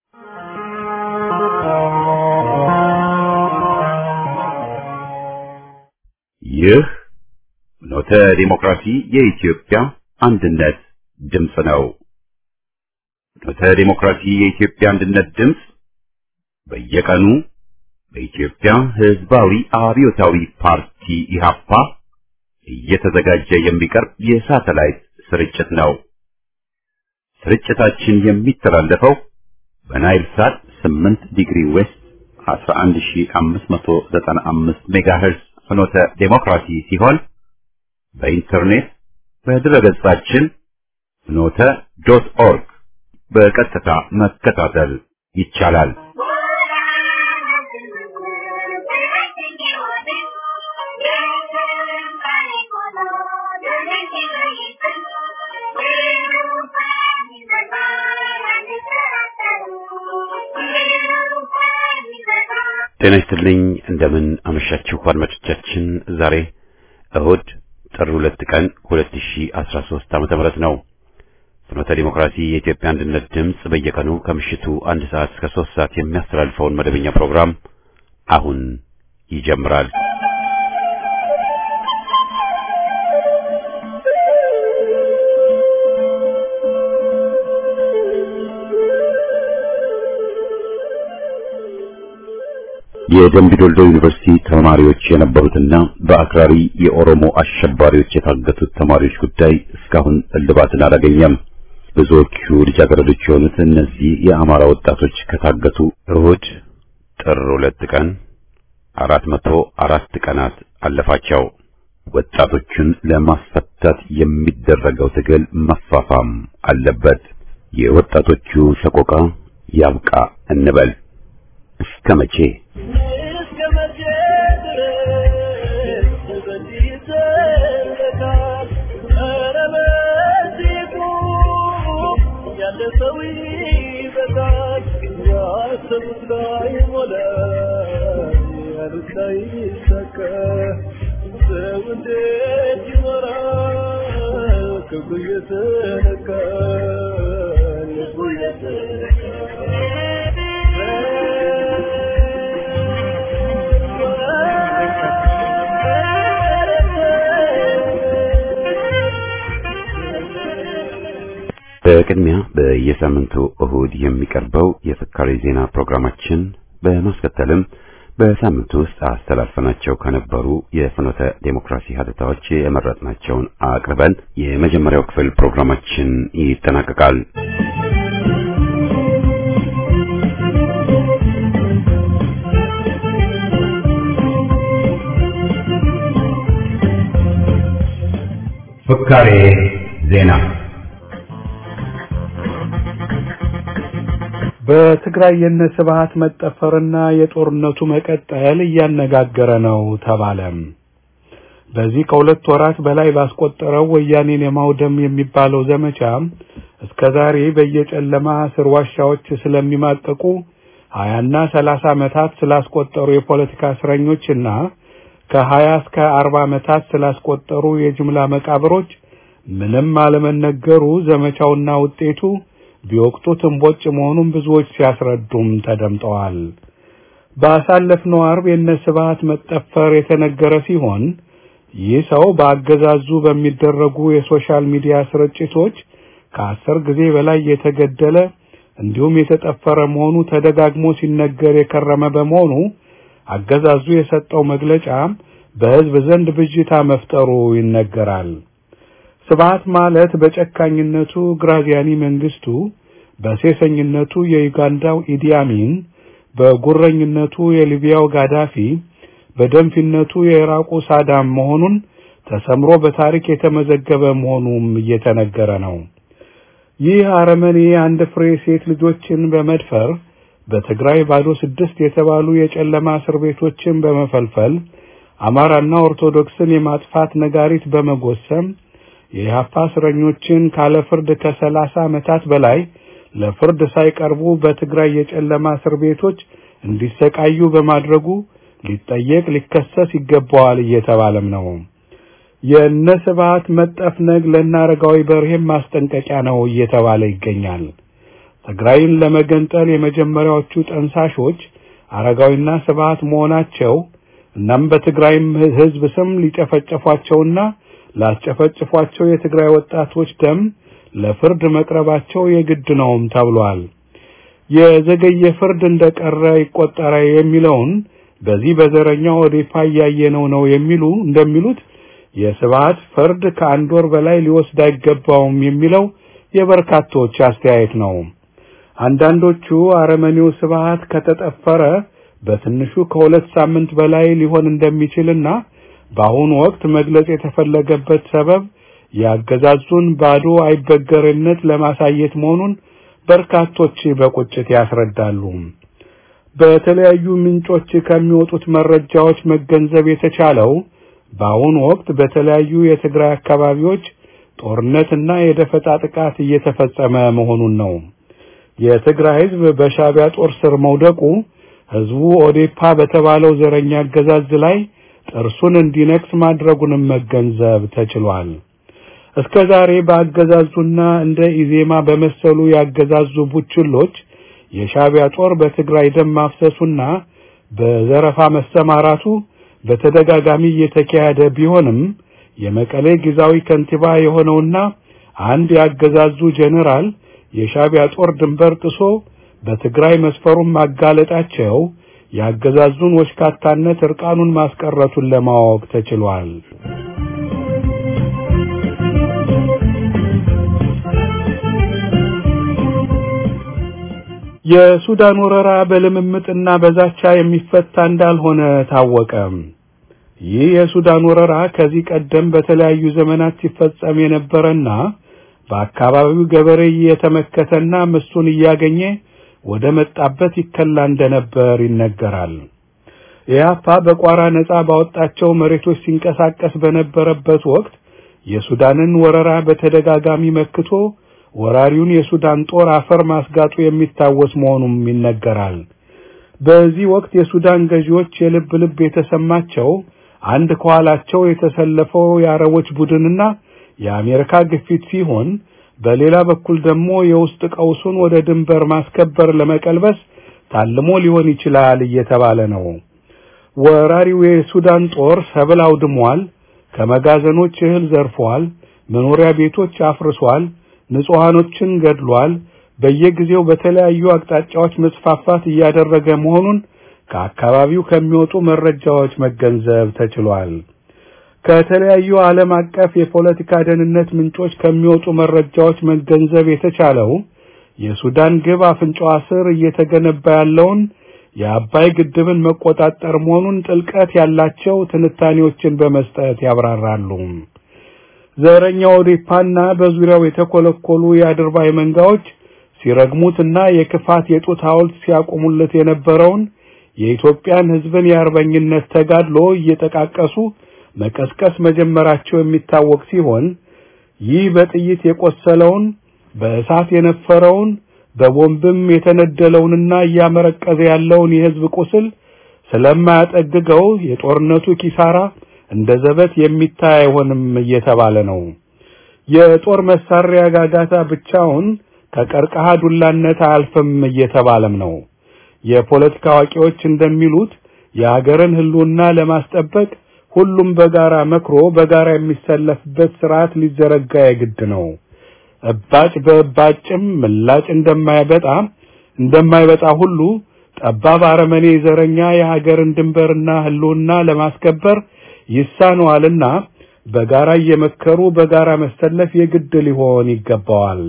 ይህ ኖተ ዲሞክራሲ የኢትዮጵያ አንድነት ድምፅ ነው። ኖተ ዲሞክራሲ የኢትዮጵያ አንድነት ድምፅ በየቀኑ በኢትዮጵያ ሕዝባዊ አብዮታዊ ፓርቲ ኢህአፓ እየተዘጋጀ የሚቀርብ የሳተላይት ስርጭት ነው። ስርጭታችን የሚተላለፈው በናይል ሳት 8 ዲግሪ ዌስት 11595 ሜጋሄርዝ ፍኖተ ዴሞክራሲ ሲሆን በኢንተርኔት በድረገጻችን ፍኖተ ዶት ኦርግ በቀጥታ መከታተል ይቻላል። ጤና ይስጥልኝ። እንደምን አመሻችሁ አድማጮቻችን። ዛሬ እሁድ ጥር ሁለት ቀን 2013 ዓመተ ምህረት ነው። ፍኖተ ዲሞክራሲ የኢትዮጵያ አንድነት ድምፅ በየቀኑ ከምሽቱ አንድ ሰዓት እስከ ሶስት ሰዓት የሚያስተላልፈውን መደበኛ ፕሮግራም አሁን ይጀምራል። የደምቢ ዶልዶ ዩኒቨርሲቲ ተማሪዎች የነበሩትና በአክራሪ የኦሮሞ አሸባሪዎች የታገቱት ተማሪዎች ጉዳይ እስካሁን እልባትን አላገኘም። ብዙዎቹ ልጃገረዶች የሆኑት እነዚህ የአማራ ወጣቶች ከታገቱ እሁድ ጥር ሁለት ቀን አራት መቶ አራት ቀናት አለፋቸው። ወጣቶቹን ለማስፈታት የሚደረገው ትግል መፋፋም አለበት። የወጣቶቹ ሰቆቃ ያብቃ እንበል። እስከ መቼ? በቅድሚያ በየሳምንቱ እሁድ የሚቀርበው የፍካሬ ዜና ፕሮግራማችን በማስከተልም በሳምንቱ ውስጥ አስተላልፈናቸው ከነበሩ የፍኖተ ዴሞክራሲ ሀተታዎች የመረጥናቸውን አቅርበን የመጀመሪያው ክፍል ፕሮግራማችን ይጠናቀቃል። ፍካሬ ዜና በትግራይ የነ ስብሃት መጠፈርና የጦርነቱ መቀጠል እያነጋገረ ነው ተባለም። በዚህ ከሁለት ወራት በላይ ባስቆጠረው ወያኔን የማውደም የሚባለው ዘመቻ እስከ ዛሬ በየጨለማ እስር ዋሻዎች ስለሚማቀቁ ሀያና ሰላሳ ዓመታት ስላስቆጠሩ የፖለቲካ እስረኞችና ከሀያ እስከ አርባ ዓመታት ስላስቆጠሩ የጅምላ መቃብሮች ምንም አለመነገሩ ዘመቻውና ውጤቱ ቢወቅቱት እምቦጭ መሆኑን ብዙዎች ሲያስረዱም ተደምጠዋል። ባሳለፍነው ዓርብ የነ ስብሃት መጠፈር የተነገረ ሲሆን ይህ ሰው በአገዛዙ በሚደረጉ የሶሻል ሚዲያ ስርጭቶች ከአስር ጊዜ በላይ የተገደለ እንዲሁም የተጠፈረ መሆኑ ተደጋግሞ ሲነገር የከረመ በመሆኑ አገዛዙ የሰጠው መግለጫ በሕዝብ ዘንድ ብዥታ መፍጠሩ ይነገራል። ስብሃት ማለት በጨካኝነቱ ግራዚያኒ መንግስቱ፣ በሴሰኝነቱ የዩጋንዳው ኢዲ አሚን፣ በጉረኝነቱ የሊቢያው ጋዳፊ፣ በደንፊነቱ የኢራቁ ሳዳም መሆኑን ተሰምሮ በታሪክ የተመዘገበ መሆኑም እየተነገረ ነው። ይህ አረመኔ አንድ ፍሬ ሴት ልጆችን በመድፈር በትግራይ ባዶ ስድስት የተባሉ የጨለማ እስር ቤቶችን በመፈልፈል አማራና ኦርቶዶክስን የማጥፋት ነጋሪት በመጎሰም የኢህአፓ እስረኞችን ካለ ፍርድ ከሰላሳ ዓመታት በላይ ለፍርድ ሳይቀርቡ በትግራይ የጨለማ እስር ቤቶች እንዲሰቃዩ በማድረጉ ሊጠየቅ ሊከሰስ ይገባዋል እየተባለም ነው። የእነ ስብሐት መጠፍነግ ለእነ አረጋዊ በርሄም ማስጠንቀቂያ ነው እየተባለ ይገኛል። ትግራይን ለመገንጠል የመጀመሪያዎቹ ጠንሳሾች አረጋዊና ስብሃት መሆናቸው እናም በትግራይም ሕዝብ ስም ሊጨፈጨፏቸውና ላስጨፈጭፏቸው የትግራይ ወጣቶች ደም ለፍርድ መቅረባቸው የግድ ነውም ተብሏል። የዘገየ ፍርድ እንደቀረ ይቆጠረ የሚለውን በዚህ በዘረኛው ኦዴፓ እያየነው ነው የሚሉ እንደሚሉት የስብሃት ፍርድ ከአንድ ወር በላይ ሊወስድ አይገባውም የሚለው የበርካቶች አስተያየት ነው። አንዳንዶቹ አረመኔው ስብሃት ከተጠፈረ በትንሹ ከሁለት ሳምንት በላይ ሊሆን እንደሚችልና በአሁኑ ወቅት መግለጽ የተፈለገበት ሰበብ ያገዛዙን ባዶ አይበገርነት ለማሳየት መሆኑን በርካቶች በቁጭት ያስረዳሉ። በተለያዩ ምንጮች ከሚወጡት መረጃዎች መገንዘብ የተቻለው በአሁኑ ወቅት በተለያዩ የትግራይ አካባቢዎች ጦርነትና የደፈጣ ጥቃት እየተፈጸመ መሆኑን ነው። የትግራይ ሕዝብ በሻዕቢያ ጦር ስር መውደቁ ሕዝቡ ኦዴፓ በተባለው ዘረኛ አገዛዝ ላይ ጥርሱን እንዲነክስ ማድረጉንም መገንዘብ ተችሏል። እስከ ዛሬ በአገዛዙና እንደ ኢዜማ በመሰሉ ያገዛዙ ቡችሎች የሻዕቢያ ጦር በትግራይ ደም ማፍሰሱና በዘረፋ መሰማራቱ በተደጋጋሚ እየተካሄደ ቢሆንም የመቀሌ ጊዜያዊ ከንቲባ የሆነውና አንድ ያገዛዙ ጄኔራል የሻዕቢያ ጦር ድንበር ጥሶ በትግራይ መስፈሩን ማጋለጣቸው ያገዛዙን ወሽካታነት እርቃኑን ማስቀረቱን ለማወቅ ተችሏል። የሱዳን ወረራ በልምምጥና በዛቻ የሚፈታ እንዳልሆነ ታወቀ። ይህ የሱዳን ወረራ ከዚህ ቀደም በተለያዩ ዘመናት ሲፈጸም የነበረና በአካባቢው ገበሬ እየተመከተና ምስቱን እያገኘ ወደ መጣበት ይከላ እንደነበር ይነገራል። ኢያፓ በቋራ ነጻ ባወጣቸው መሬቶች ሲንቀሳቀስ በነበረበት ወቅት የሱዳንን ወረራ በተደጋጋሚ መክቶ ወራሪውን የሱዳን ጦር አፈር ማስጋጡ የሚታወስ መሆኑም ይነገራል። በዚህ ወቅት የሱዳን ገዢዎች የልብ ልብ የተሰማቸው አንድ ከኋላቸው የተሰለፈው የአረቦች ቡድንና የአሜሪካ ግፊት ሲሆን በሌላ በኩል ደግሞ የውስጥ ቀውሱን ወደ ድንበር ማስከበር ለመቀልበስ ታልሞ ሊሆን ይችላል እየተባለ ነው። ወራሪው የሱዳን ጦር ሰብል አውድሟል፣ ከመጋዘኖች እህል ዘርፏል፣ መኖሪያ ቤቶች አፍርሷል፣ ንጹሃኖችን ገድሏል። በየጊዜው በተለያዩ አቅጣጫዎች መስፋፋት እያደረገ መሆኑን ከአካባቢው ከሚወጡ መረጃዎች መገንዘብ ተችሏል። ከተለያዩ ዓለም አቀፍ የፖለቲካ ደህንነት ምንጮች ከሚወጡ መረጃዎች መገንዘብ የተቻለው የሱዳን ግብ አፍንጫዋ ስር እየተገነባ ያለውን የአባይ ግድብን መቆጣጠር መሆኑን ጥልቀት ያላቸው ትንታኔዎችን በመስጠት ያብራራሉ። ዘረኛው ኦዴፓና በዙሪያው የተኮለኮሉ የአድርባይ መንጋዎች ሲረግሙትና የክፋት የጡት ሐውልት ሲያቆሙለት የነበረውን የኢትዮጵያን ሕዝብን የአርበኝነት ተጋድሎ እየጠቃቀሱ መቀስቀስ መጀመራቸው የሚታወቅ ሲሆን ይህ በጥይት የቆሰለውን በእሳት የነፈረውን በቦምብም የተነደለውንና እያመረቀዘ ያለውን የሕዝብ ቁስል ስለማያጠግገው የጦርነቱ ኪሳራ እንደ ዘበት የሚታይ አይሆንም እየተባለ ነው። የጦር መሳሪያ ጋጋታ ብቻውን ከቀርቀሃ ዱላነት አያልፍም እየተባለም ነው። የፖለቲካ አዋቂዎች እንደሚሉት የሀገርን ሕልውና ለማስጠበቅ ሁሉም በጋራ መክሮ በጋራ የሚሰለፍበት ስርዓት ሊዘረጋ የግድ ነው። እባጭ በእባጭም ምላጭ እንደማይበጣ እንደማይበጣ ሁሉ ጠባብ አረመኔ ዘረኛ የሀገርን ድንበርና ሕልውና ለማስከበር ይሳነዋልና በጋራ እየመከሩ በጋራ መሰለፍ የግድ ሊሆን ይገባዋል።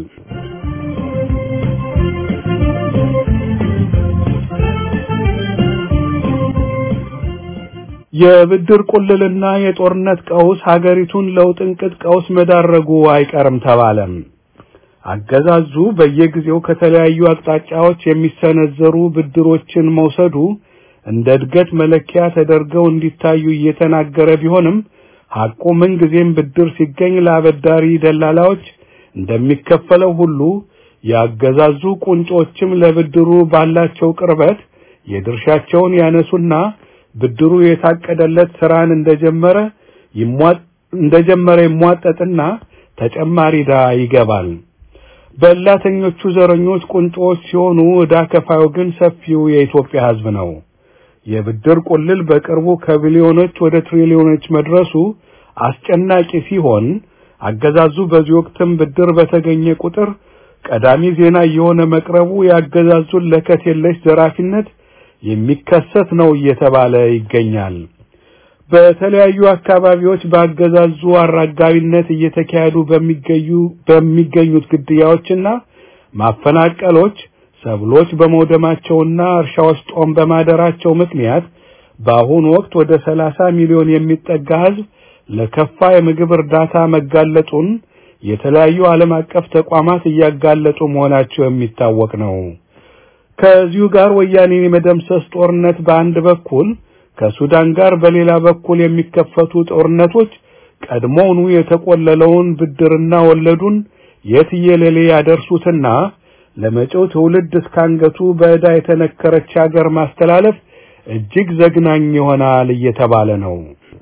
የብድር ቁልልና የጦርነት ቀውስ ሀገሪቱን ለውጥንቅጥ ቀውስ መዳረጉ አይቀርም ተባለም። አገዛዙ በየጊዜው ከተለያዩ አቅጣጫዎች የሚሰነዘሩ ብድሮችን መውሰዱ እንደ እድገት መለኪያ ተደርገው እንዲታዩ እየተናገረ ቢሆንም ሐቁ ምንጊዜም ብድር ሲገኝ ለአበዳሪ ደላላዎች እንደሚከፈለው ሁሉ ያገዛዙ ቁንጮችም ለብድሩ ባላቸው ቅርበት የድርሻቸውን ያነሱና ብድሩ የታቀደለት ስራን እንደጀመረ ይሟጥ እንደጀመረ ይሟጠጥና ተጨማሪ ዕዳ ይገባል። በላተኞቹ ዘረኞች ቁንጮዎች ሲሆኑ ዕዳ ከፋዩ ግን ሰፊው የኢትዮጵያ ሕዝብ ነው። የብድር ቁልል በቅርቡ ከቢሊዮኖች ወደ ትሪሊዮኖች መድረሱ አስጨናቂ ሲሆን አገዛዙ በዚህ ወቅትም ብድር በተገኘ ቁጥር ቀዳሚ ዜና እየሆነ መቅረቡ የአገዛዙን ለከት የለሽ ዘራፊነት የሚከሰት ነው እየተባለ ይገኛል። በተለያዩ አካባቢዎች በአገዛዙ አራጋቢነት እየተካሄዱ በሚገኙ በሚገኙት ግድያዎችና ማፈናቀሎች ሰብሎች በመውደማቸውና እርሻዎች ጦም በማደራቸው ምክንያት በአሁኑ ወቅት ወደ ሰላሳ ሚሊዮን የሚጠጋ ሕዝብ ለከፋ የምግብ እርዳታ መጋለጡን የተለያዩ ዓለም አቀፍ ተቋማት እያጋለጡ መሆናቸው የሚታወቅ ነው። ከዚሁ ጋር ወያኔን የመደምሰስ ጦርነት በአንድ በኩል ከሱዳን ጋር በሌላ በኩል የሚከፈቱ ጦርነቶች ቀድሞውኑ የተቆለለውን ብድርና ወለዱን የትየለሌ ያደርሱትና ለመጪው ትውልድ እስካንገቱ በዕዳ የተነከረች ሀገር ማስተላለፍ እጅግ ዘግናኝ ይሆናል እየተባለ ነው።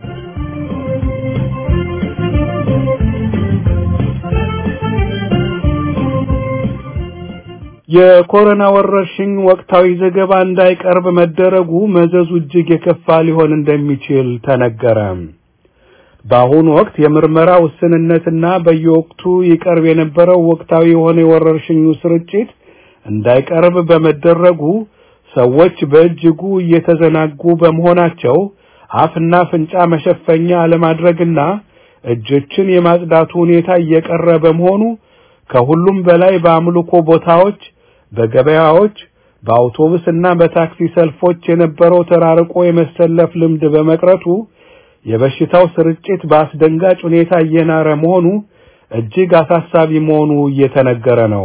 የኮሮና ወረርሽኝ ወቅታዊ ዘገባ እንዳይቀርብ መደረጉ መዘዙ እጅግ የከፋ ሊሆን እንደሚችል ተነገረ። በአሁኑ ወቅት የምርመራ ውስንነትና በየወቅቱ ይቀርብ የነበረው ወቅታዊ የሆነ የወረርሽኙ ስርጭት እንዳይቀርብ በመደረጉ ሰዎች በእጅጉ እየተዘናጉ በመሆናቸው አፍና ፍንጫ መሸፈኛ አለማድረግና እጆችን የማጽዳቱ ሁኔታ እየቀረ በመሆኑ ከሁሉም በላይ በአምልኮ ቦታዎች፣ በገበያዎች፣ በአውቶቡስ እና በታክሲ ሰልፎች የነበረው ተራርቆ የመሰለፍ ልምድ በመቅረቱ የበሽታው ስርጭት በአስደንጋጭ ሁኔታ እየናረ መሆኑ እጅግ አሳሳቢ መሆኑ እየተነገረ ነው።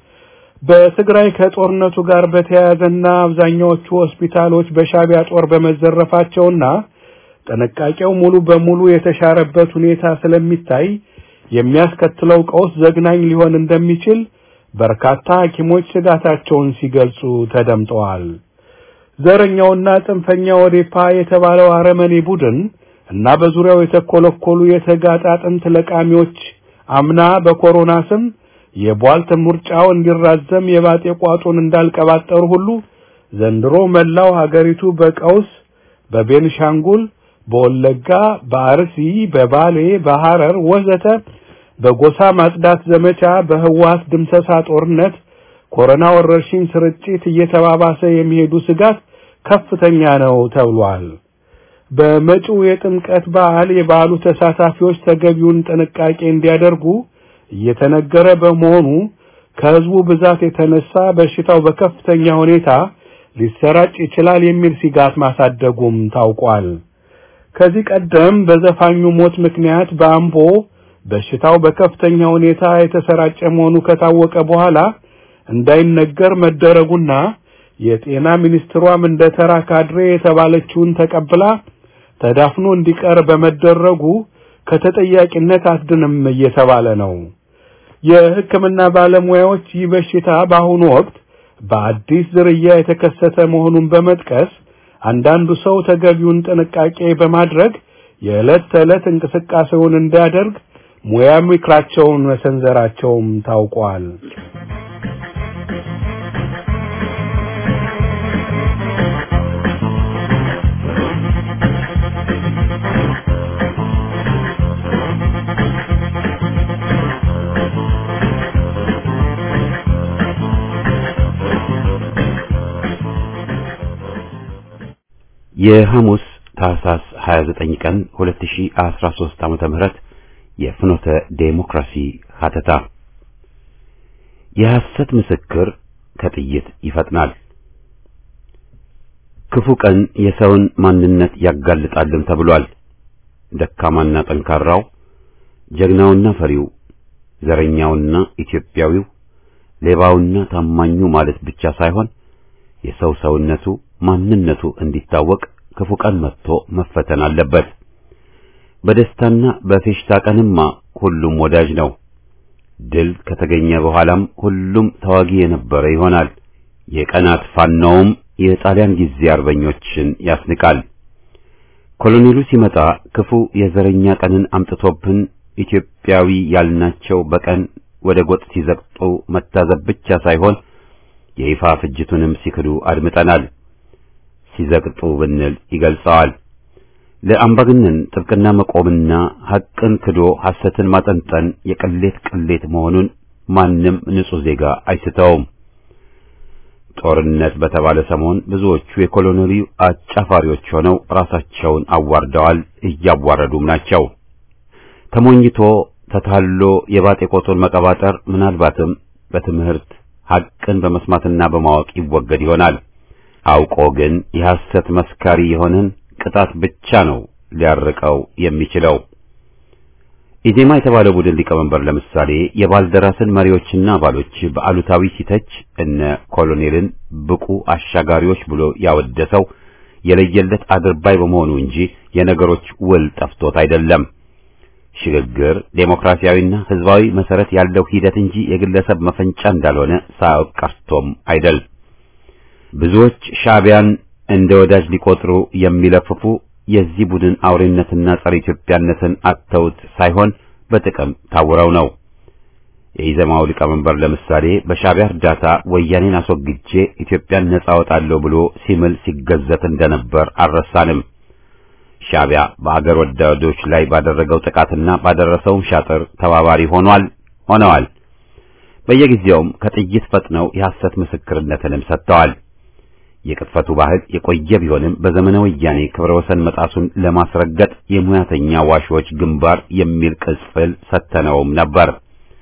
በትግራይ ከጦርነቱ ጋር በተያያዘና አብዛኛዎቹ ሆስፒታሎች በሻቢያ ጦር በመዘረፋቸውና ጥንቃቄው ሙሉ በሙሉ የተሻረበት ሁኔታ ስለሚታይ የሚያስከትለው ቀውስ ዘግናኝ ሊሆን እንደሚችል በርካታ ሐኪሞች ስጋታቸውን ሲገልጹ ተደምጠዋል። ዘረኛውና ጽንፈኛ ኦዴፓ የተባለው አረመኔ ቡድን እና በዙሪያው የተኮለኮሉ የተጋጣ አጥንት ለቃሚዎች አምና በኮሮና ስም የቧልት ምርጫው እንዲራዘም የባጤ ቋጡን እንዳልቀባጠሩ ሁሉ ዘንድሮ መላው ሀገሪቱ በቀውስ በቤንሻንጉል፣ በወለጋ፣ በአርሲ፣ በባሌ፣ በሐረር ወዘተ በጎሳ ማጽዳት ዘመቻ፣ በህወሓት ድምሰሳ ጦርነት፣ ኮሮና ወረርሽኝ ስርጭት እየተባባሰ የሚሄዱ ስጋት ከፍተኛ ነው ተብሏል። በመጪው የጥምቀት በዓል የበዓሉ ተሳታፊዎች ተገቢውን ጥንቃቄ እንዲያደርጉ እየተነገረ በመሆኑ ከህዝቡ ብዛት የተነሳ በሽታው በከፍተኛ ሁኔታ ሊሰራጭ ይችላል የሚል ስጋት ማሳደጉም ታውቋል። ከዚህ ቀደም በዘፋኙ ሞት ምክንያት በአምቦ በሽታው በከፍተኛ ሁኔታ የተሰራጨ መሆኑ ከታወቀ በኋላ እንዳይነገር መደረጉና የጤና ሚኒስትሯም እንደ ተራ ካድሬ የተባለችውን ተቀብላ ተዳፍኖ እንዲቀር በመደረጉ ከተጠያቂነት አትድንም እየተባለ ነው። የሕክምና ባለሙያዎች ይህ በሽታ በአሁኑ ወቅት በአዲስ ዝርያ የተከሰተ መሆኑን በመጥቀስ አንዳንዱ ሰው ተገቢውን ጥንቃቄ በማድረግ የዕለት ተዕለት እንቅስቃሴውን እንዲያደርግ ሙያ ምክራቸውን መሰንዘራቸውም ታውቋል። የሐሙስ ታህሳስ 29 ቀን 2013 ዓመተ ምህረት የፍኖተ ዴሞክራሲ ሀተታ የሐሰት ምስክር ከጥይት ይፈጥናል። ክፉ ቀን የሰውን ማንነት ያጋልጣልም ተብሏል። ደካማና ጠንካራው፣ ጀግናውና ፈሪው፣ ዘረኛውና ኢትዮጵያዊው፣ ሌባውና ታማኙ ማለት ብቻ ሳይሆን የሰው ሰውነቱ ማንነቱ እንዲታወቅ ክፉ ቀን መጥቶ መፈተን አለበት። በደስታና በፌሽታ ቀንማ ሁሉም ወዳጅ ነው። ድል ከተገኘ በኋላም ሁሉም ተዋጊ የነበረ ይሆናል። የቀናት ፋናውም የጣሊያን ጊዜ አርበኞችን ያስንቃል። ኮሎኔሉ ሲመጣ ክፉ የዘረኛ ቀንን አምጥቶብን ኢትዮጵያዊ ያልናቸው በቀን ወደ ጎጥ ሲዘቅጡ መታዘብ ብቻ ሳይሆን የይፋ ፍጅቱንም ሲክዱ አድምጠናል። ሲዘቅጡ ብንል ይገልጸዋል። ለአምባገነን ጥብቅና መቆምና ሐቅን ክዶ ሐሰትን ማጠንጠን የቅሌት ቅሌት መሆኑን ማንም ንጹሕ ዜጋ አይስተውም። ጦርነት በተባለ ሰሞን ብዙዎቹ የኮሎኔሉ አጫፋሪዎች ሆነው ራሳቸውን አዋርደዋል፣ እያዋረዱም ናቸው። ተሞኝቶ ተታሎ የባጤ ቆጡን መቀባጠር ምናልባትም በትምህርት ሐቅን በመስማትና በማወቅ ይወገድ ይሆናል። አውቆ ግን የሐሰት መስካሪ የሆነን ቅጣት ብቻ ነው ሊያርቀው የሚችለው። ኢዜማ የተባለው ቡድን ሊቀመንበር ለምሳሌ የባልደራስን መሪዎችና አባሎች በአሉታዊ ሲተች እነ ኮሎኔልን ብቁ አሻጋሪዎች ብሎ ያወደሰው የለየለት አድርባይ በመሆኑ እንጂ የነገሮች ውል ጠፍቶት አይደለም። ሽግግር ዴሞክራሲያዊና ሕዝባዊ መሰረት ያለው ሂደት እንጂ የግለሰብ መፈንጫ እንዳልሆነ ሳያውቅ ቀርቶም አይደል። ብዙዎች ሻዕቢያን እንደ ወዳጅ ሊቆጥሩ የሚለፍፉ የዚህ ቡድን አውሬነትና ጸረ ኢትዮጵያነትን አተውት ሳይሆን በጥቅም ታውረው ነው። የኢዘማው ሊቀመንበር ለምሳሌ በሻዕቢያ እርዳታ ወያኔን አስወግጄ ኢትዮጵያን ነጻ አወጣለሁ ብሎ ሲምል ሲገዘት እንደነበር አልረሳንም። ሻዕቢያ በአገር ወዳዶች ላይ ባደረገው ጥቃትና ባደረሰውም ሻጥር ተባባሪ ሆኗል ሆነዋል። በየጊዜውም ከጥይት ፈጥነው የሐሰት ምስክርነትንም ሰጥተዋል። የቅጥፈቱ ባህል የቆየ ቢሆንም በዘመነ ወያኔ ክብረ ወሰን መጣሱን ለማስረገጥ የሙያተኛ ዋሾች ግንባር የሚል ቅጽል ሰተነውም ነበር።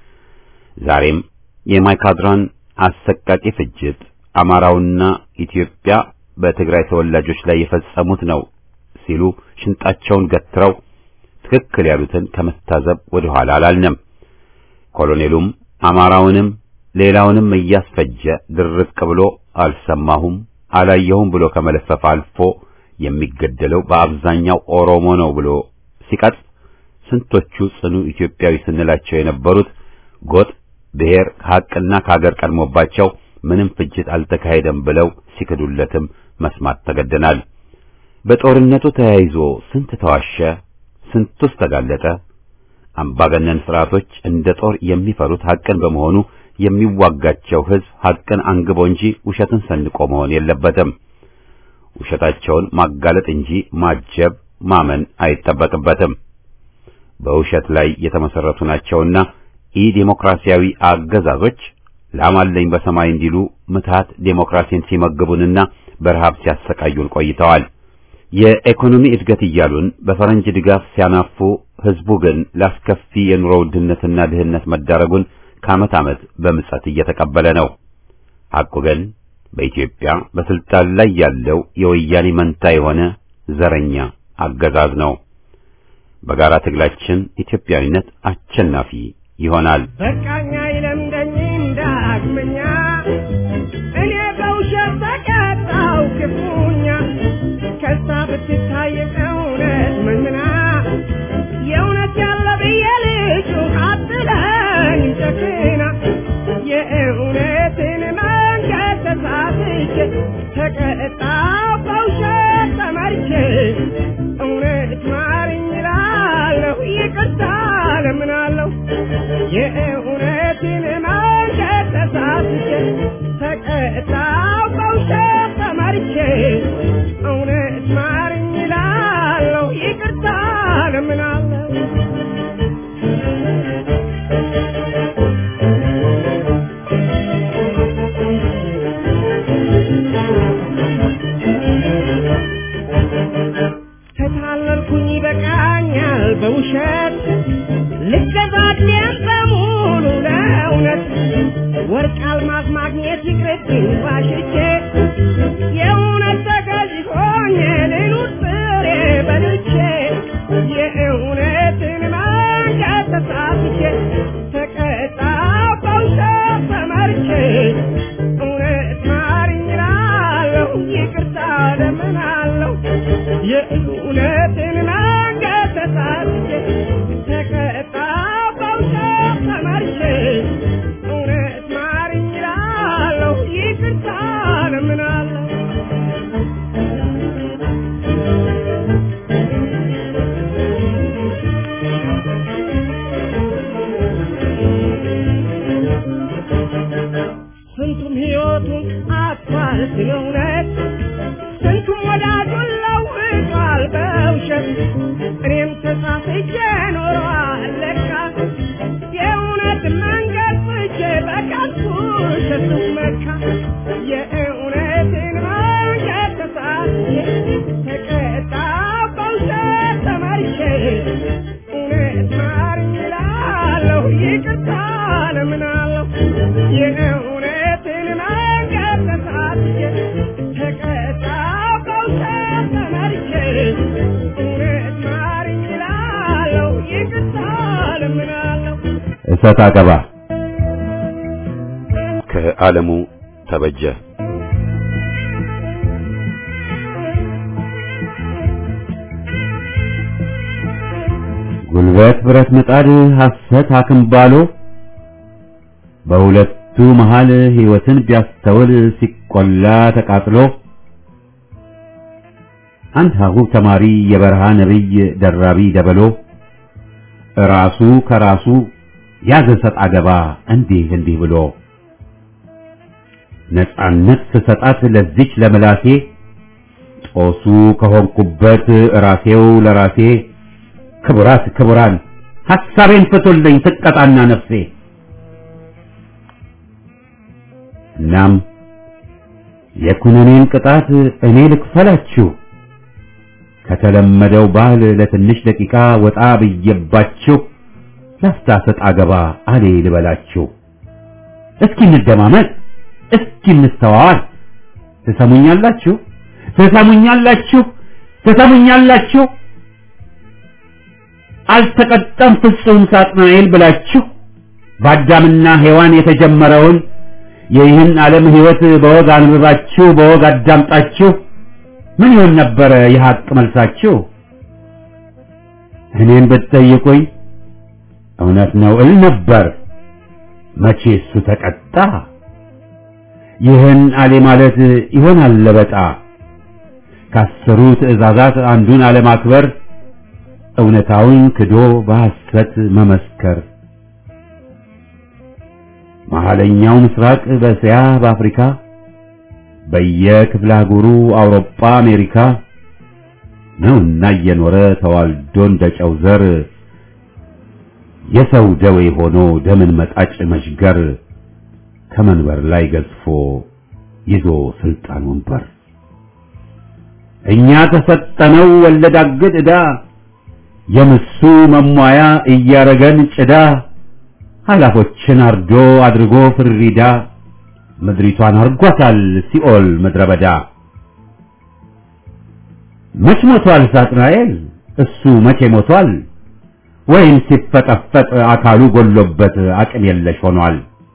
ዛሬም የማይካድራን አሰቃቂ ፍጅት አማራውና ኢትዮጵያ በትግራይ ተወላጆች ላይ የፈጸሙት ነው ሲሉ ሽንጣቸውን ገትረው ትክክል ያሉትን ከመታዘብ ወደ ኋላ አላልንም። ኮሎኔሉም አማራውንም ሌላውንም እያስፈጀ ድርቅ ብሎ አልሰማሁም አላየሁም ብሎ ከመለፈፍ አልፎ የሚገደለው በአብዛኛው ኦሮሞ ነው ብሎ ሲቀጥፍ ስንቶቹ ጽኑ ኢትዮጵያዊ ስንላቸው የነበሩት ጎጥ፣ ብሔር ከሐቅና ከሀገር ቀድሞባቸው ምንም ፍጅት አልተካሄደም ብለው ሲክዱለትም መስማት ተገደናል። በጦርነቱ ተያይዞ ስንት ተዋሸ፣ ስንቱስ ተጋለጠ። አምባገነን ስርዓቶች እንደ ጦር የሚፈሩት ሐቅን በመሆኑ የሚዋጋቸው ሕዝብ ሐቅን አንግቦ እንጂ ውሸትን ሰንቆ መሆን የለበትም። ውሸታቸውን ማጋለጥ እንጂ ማጀብ ማመን አይጠበቅበትም። በውሸት ላይ የተመሰረቱ ናቸውና ኢ ዴሞክራሲያዊ አገዛዞች ላማለኝ በሰማይ እንዲሉ ምትሃት ዴሞክራሲን ሲመግቡንና በረሃብ ሲያሰቃዩን ቆይተዋል። የኢኮኖሚ እድገት እያሉን በፈረንጅ ድጋፍ ሲያናፉ፣ ሕዝቡ ግን ላስከፊ የኑሮ ውድነትና ድህነት መዳረጉን ከዓመት ዓመት በምጸት እየተቀበለ ነው። ሐቁ ግን በኢትዮጵያ በስልጣን ላይ ያለው የወያኔ መንታ የሆነ ዘረኛ አገዛዝ ነው። በጋራ ትግላችን ኢትዮጵያዊነት አሸናፊ ይሆናል። በቃኛ ይለምደኝም ዳግመኛ እኔ በውሸት ተቀጣው ክፉኛ ከሳ ብትታይ እውነት መንምና የእውነት ያለ ብዬ ልጩ አትለኝ ጨክና የእውነትን መንገድ ተሳትቼ ተቀጣው በውሸት ተመርቼ እውነት ማርኝ እላለሁ ይቅርታ ለምናለሁ የእውነትን መንገድ ተሳትቼ ተቀጣው በውሸት ተመርቼ እውነት ማርኝ እላለሁ ይቅርታ ለምናለሁ ተታለልኩኝ ይበቃኛል በውሸት ልገዛድን በሙሉ ለእውነት ወርቅ አልማዝ ማግኘት ይቅርብኝ ባሽቼ የእውነት ተገዥ ሆኜ ልኑር ፍሬ በልቼ የእውነትን መንገድ ተሳትቼ ተቀጣው በውሸት ተመርቼ እውነት ማርኝ እላለሁ ይቅርታ ለምናለሁ የእውነትን መንገድ ተሳትቼ ተቀጣው በውሸት ተመርቼ እውነት ማርኝ እላለሁ ይቅርታ ለምናለሁ አጥቷል ስለ እውነት ስንቱም ወዳጁን ለውጧል በውሸት እኔም ተሳስቼ ኖሯል ለካ የእውነት መንገድ ፍቼ በከንቱ ውሸት መካ የእውነትን መንገድ ተሳስቼ ተቀጣው በውሸት ተመርቼ እውነት ማርኝ እላለሁ ይቅርታ ለምናለሁ የእውነትን መንገድ ተሳስቼ ተቀጣው በውሸት ተመርቼ እውነት ማርኝ እላለሁ ይቅርታ ለምናለሁ እሰጥ አገባ ከዓለሙ ተበጀ ጉልበት ብረት ምጣድ ሐሰት አክምባሎ በሁለቱ መሃል ሕይወትን ቢያስተውል ሲቆላ ተቃጥሎ አንድ ሀሁብ ተማሪ የበረሃ ነብይ ደራቢ ደበሎ ራሱ ከራሱ ያዘ ሰጥ አገባ እንዲህ እንዲህ ብሎ ነጻነት ስሰጣት ለዚች ለምላሴ ጦሱ ከሆንኩበት ራሴው ለራሴ ክቡራት ክቡራን ሐሳቤን ፍቱልኝ ትቀጣና ነፍሴ እናም የኩነኔን ቅጣት እኔ ልክፈላችሁ ከተለመደው ባህል ለትንሽ ደቂቃ ወጣ ብዬባችሁ ላፍታ ሰጥ አገባ አሌ ልበላችሁ እስኪ እንደማመጥ እስኪ እንስተዋዋል ትሰሙኛላችሁ ትሰሙኛላችሁ ትሰሙኛላችሁ አልተቀጣም ፍጹም ሳጥናኤል ብላችሁ በአዳምና ሔዋን የተጀመረውን የይህን ዓለም ሕይወት በወግ አንብባችሁ በወግ አዳምጣችሁ ምን ይሆን ነበረ የሐቅ መልሳችሁ? እኔን ብትጠይቁኝ እውነት ነው እል ነበር። መቼ እሱ ተቀጣ? ይህን አሌ ማለት ይሆናል ለበጣ ከአስሩ ትእዛዛት አንዱን አለማክበር እውነታውን ክዶ በሐሰት መመስከር መሐለኛው ምስራቅ በእስያ በአፍሪካ በየክፍለ አህጉሩ አውሮፓ አሜሪካ ነውና እየኖረ ተዋልዶ እንደ ጨው ዘር የሰው ደዌ ሆኖ ደምን መጣጭ መሽገር ከመንበር ላይ ገዝፎ ይዞ ስልጣን ወንበር እኛ ተሰጠነው ወለድ አግድ ዕዳ የምሱ መሟያ እያረገን ጭዳ ኃላፎችን አርዶ አድርጎ ፍሪዳ ምድሪቷን አርጓታል ሲኦል ምድረ በዳ። መች ሞቷል ሳጥናኤል? እሱ መቼ ሞቷል? ወይም ሲፈጠፈጥ አካሉ ጎሎበት አቅም የለሽ ሆኗል።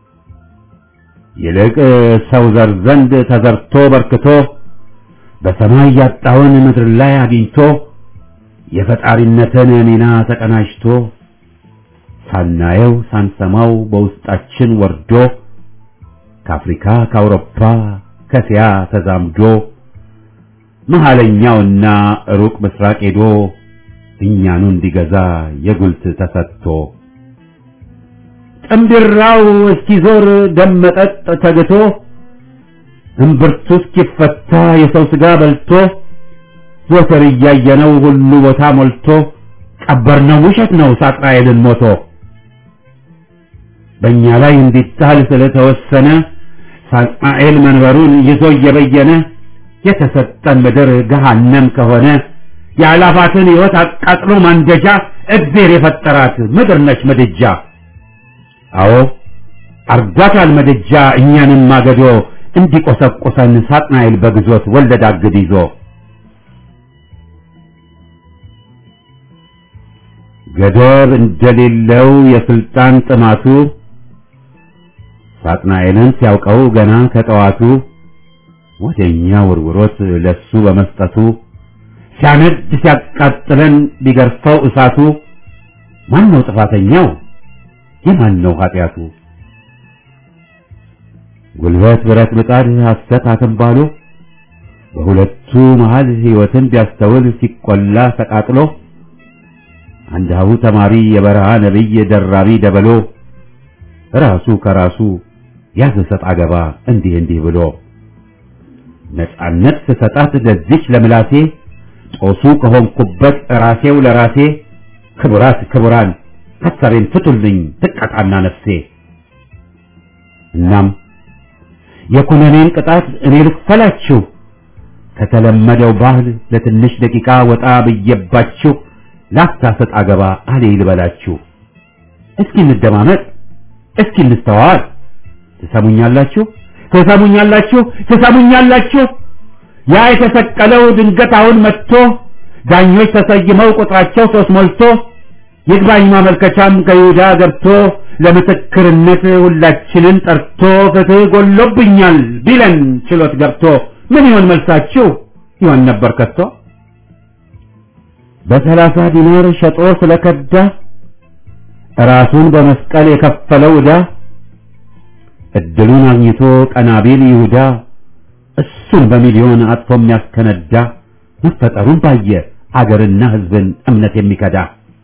ይልቅ ሰው ዘር ዘንድ ተዘርቶ በርክቶ በሰማይ ያጣውን ምድር ላይ አግኝቶ የፈጣሪነትን ሚና ተቀናጅቶ ሳናየው ሳንሰማው በውስጣችን ወርዶ ከአፍሪካ ከአውሮፓ ከእስያ ተዛምዶ መሐለኛውና ሩቅ ምስራቅ ሄዶ እኛኑ እንዲገዛ የጉልት ተሰጥቶ ጥምብራው እስኪዞር ደመጠጥ ተግቶ እምብርቱ እስኪፈታ የሰው ሥጋ በልቶ ዘወትር እያየነው ሁሉ ቦታ ሞልቶ ቀበርነው ውሸት ነው ሳጥናኤልን ሞቶ በእኛ ላይ እንዲጣል ስለተወሰነ ሳጥናኤል መንበሩን ይዞ እየበየነ የተሰጠን ምድር ገሃነም ከሆነ የአላፋትን ሕይወት አቃጥሎ ማንደጃ እግዜር የፈጠራት ምድር ነች ምድጃ። አዎ አርጓታል ምድጃ እኛንም ማገዶ እንዲቆሰቁሰን ሳጥናኤል በግዞት ወለድ አግድ ይዞ ገደብ እንደሌለው የስልጣን ጥማቱ ሳጥናኤልን ሲያውቀው ገና ከጠዋቱ ወደኛ ውርውሮት ለሱ በመስጠቱ ሲያነድ ሲያቃጥለን ቢገርፈው እሳቱ ማን ነው ጥፋተኛው? የማን ነው ኃጢአቱ? ጉልበት ብረት ምጣድ ሐሰት አክምባሎ በሁለቱ መሃል ሕይወትን ቢያስተውል ሲቆላ ተቃጥሎ አንድ ሀሁ ተማሪ የበረሃ ነቢይ ደራቢ ደበሎ ራሱ ከራሱ ያዘ ሰጥ አገባ እንዲህ እንዲህ ብሎ ነጻነት ስሰጣት ለዚች ለምላሴ ጦሱ ከሆንኩበት ራሴው ለራሴ ክቡራት ክቡራን ሐሳቤን ፍቱልኝ ትቀጣና ነፍሴ እናም የኩነኔን ቅጣት እኔ ልክፈላችሁ ከተለመደው ባህል ለትንሽ ደቂቃ ወጣ ብዬባችሁ ላፍታ ሰጥ አገባ አሌ ልበላችሁ እስኪ እንደማመጥ እስኪ እንስተዋል ትሰሙኛላችሁ ትሰሙኛላችሁ ትሰሙኛላችሁ ያ የተሰቀለው ድንገት አሁን መጥቶ ዳኞች ተሰይመው ቁጥራቸው ሶስት ሞልቶ ይግባኝ ማመልከቻም ከይሁዳ ገብቶ ለምስክርነት ሁላችንን ጠርቶ ፍትህ ጎሎብኛል ቢለን ችሎት ገብቶ ምን ይሆን መልሳችሁ ይሆን ነበር ከቶ በሰላሳ ዲናር ሸጦ ስለከዳ ራሱን በመስቀል የከፈለው ዕዳ እድሉን አግኝቶ ቀናቢል ይሁዳ እሱን በሚሊዮን አጥፎ የሚያስከነዳ መፈጠሩን ባየ አገርና ሕዝብን እምነት የሚከዳ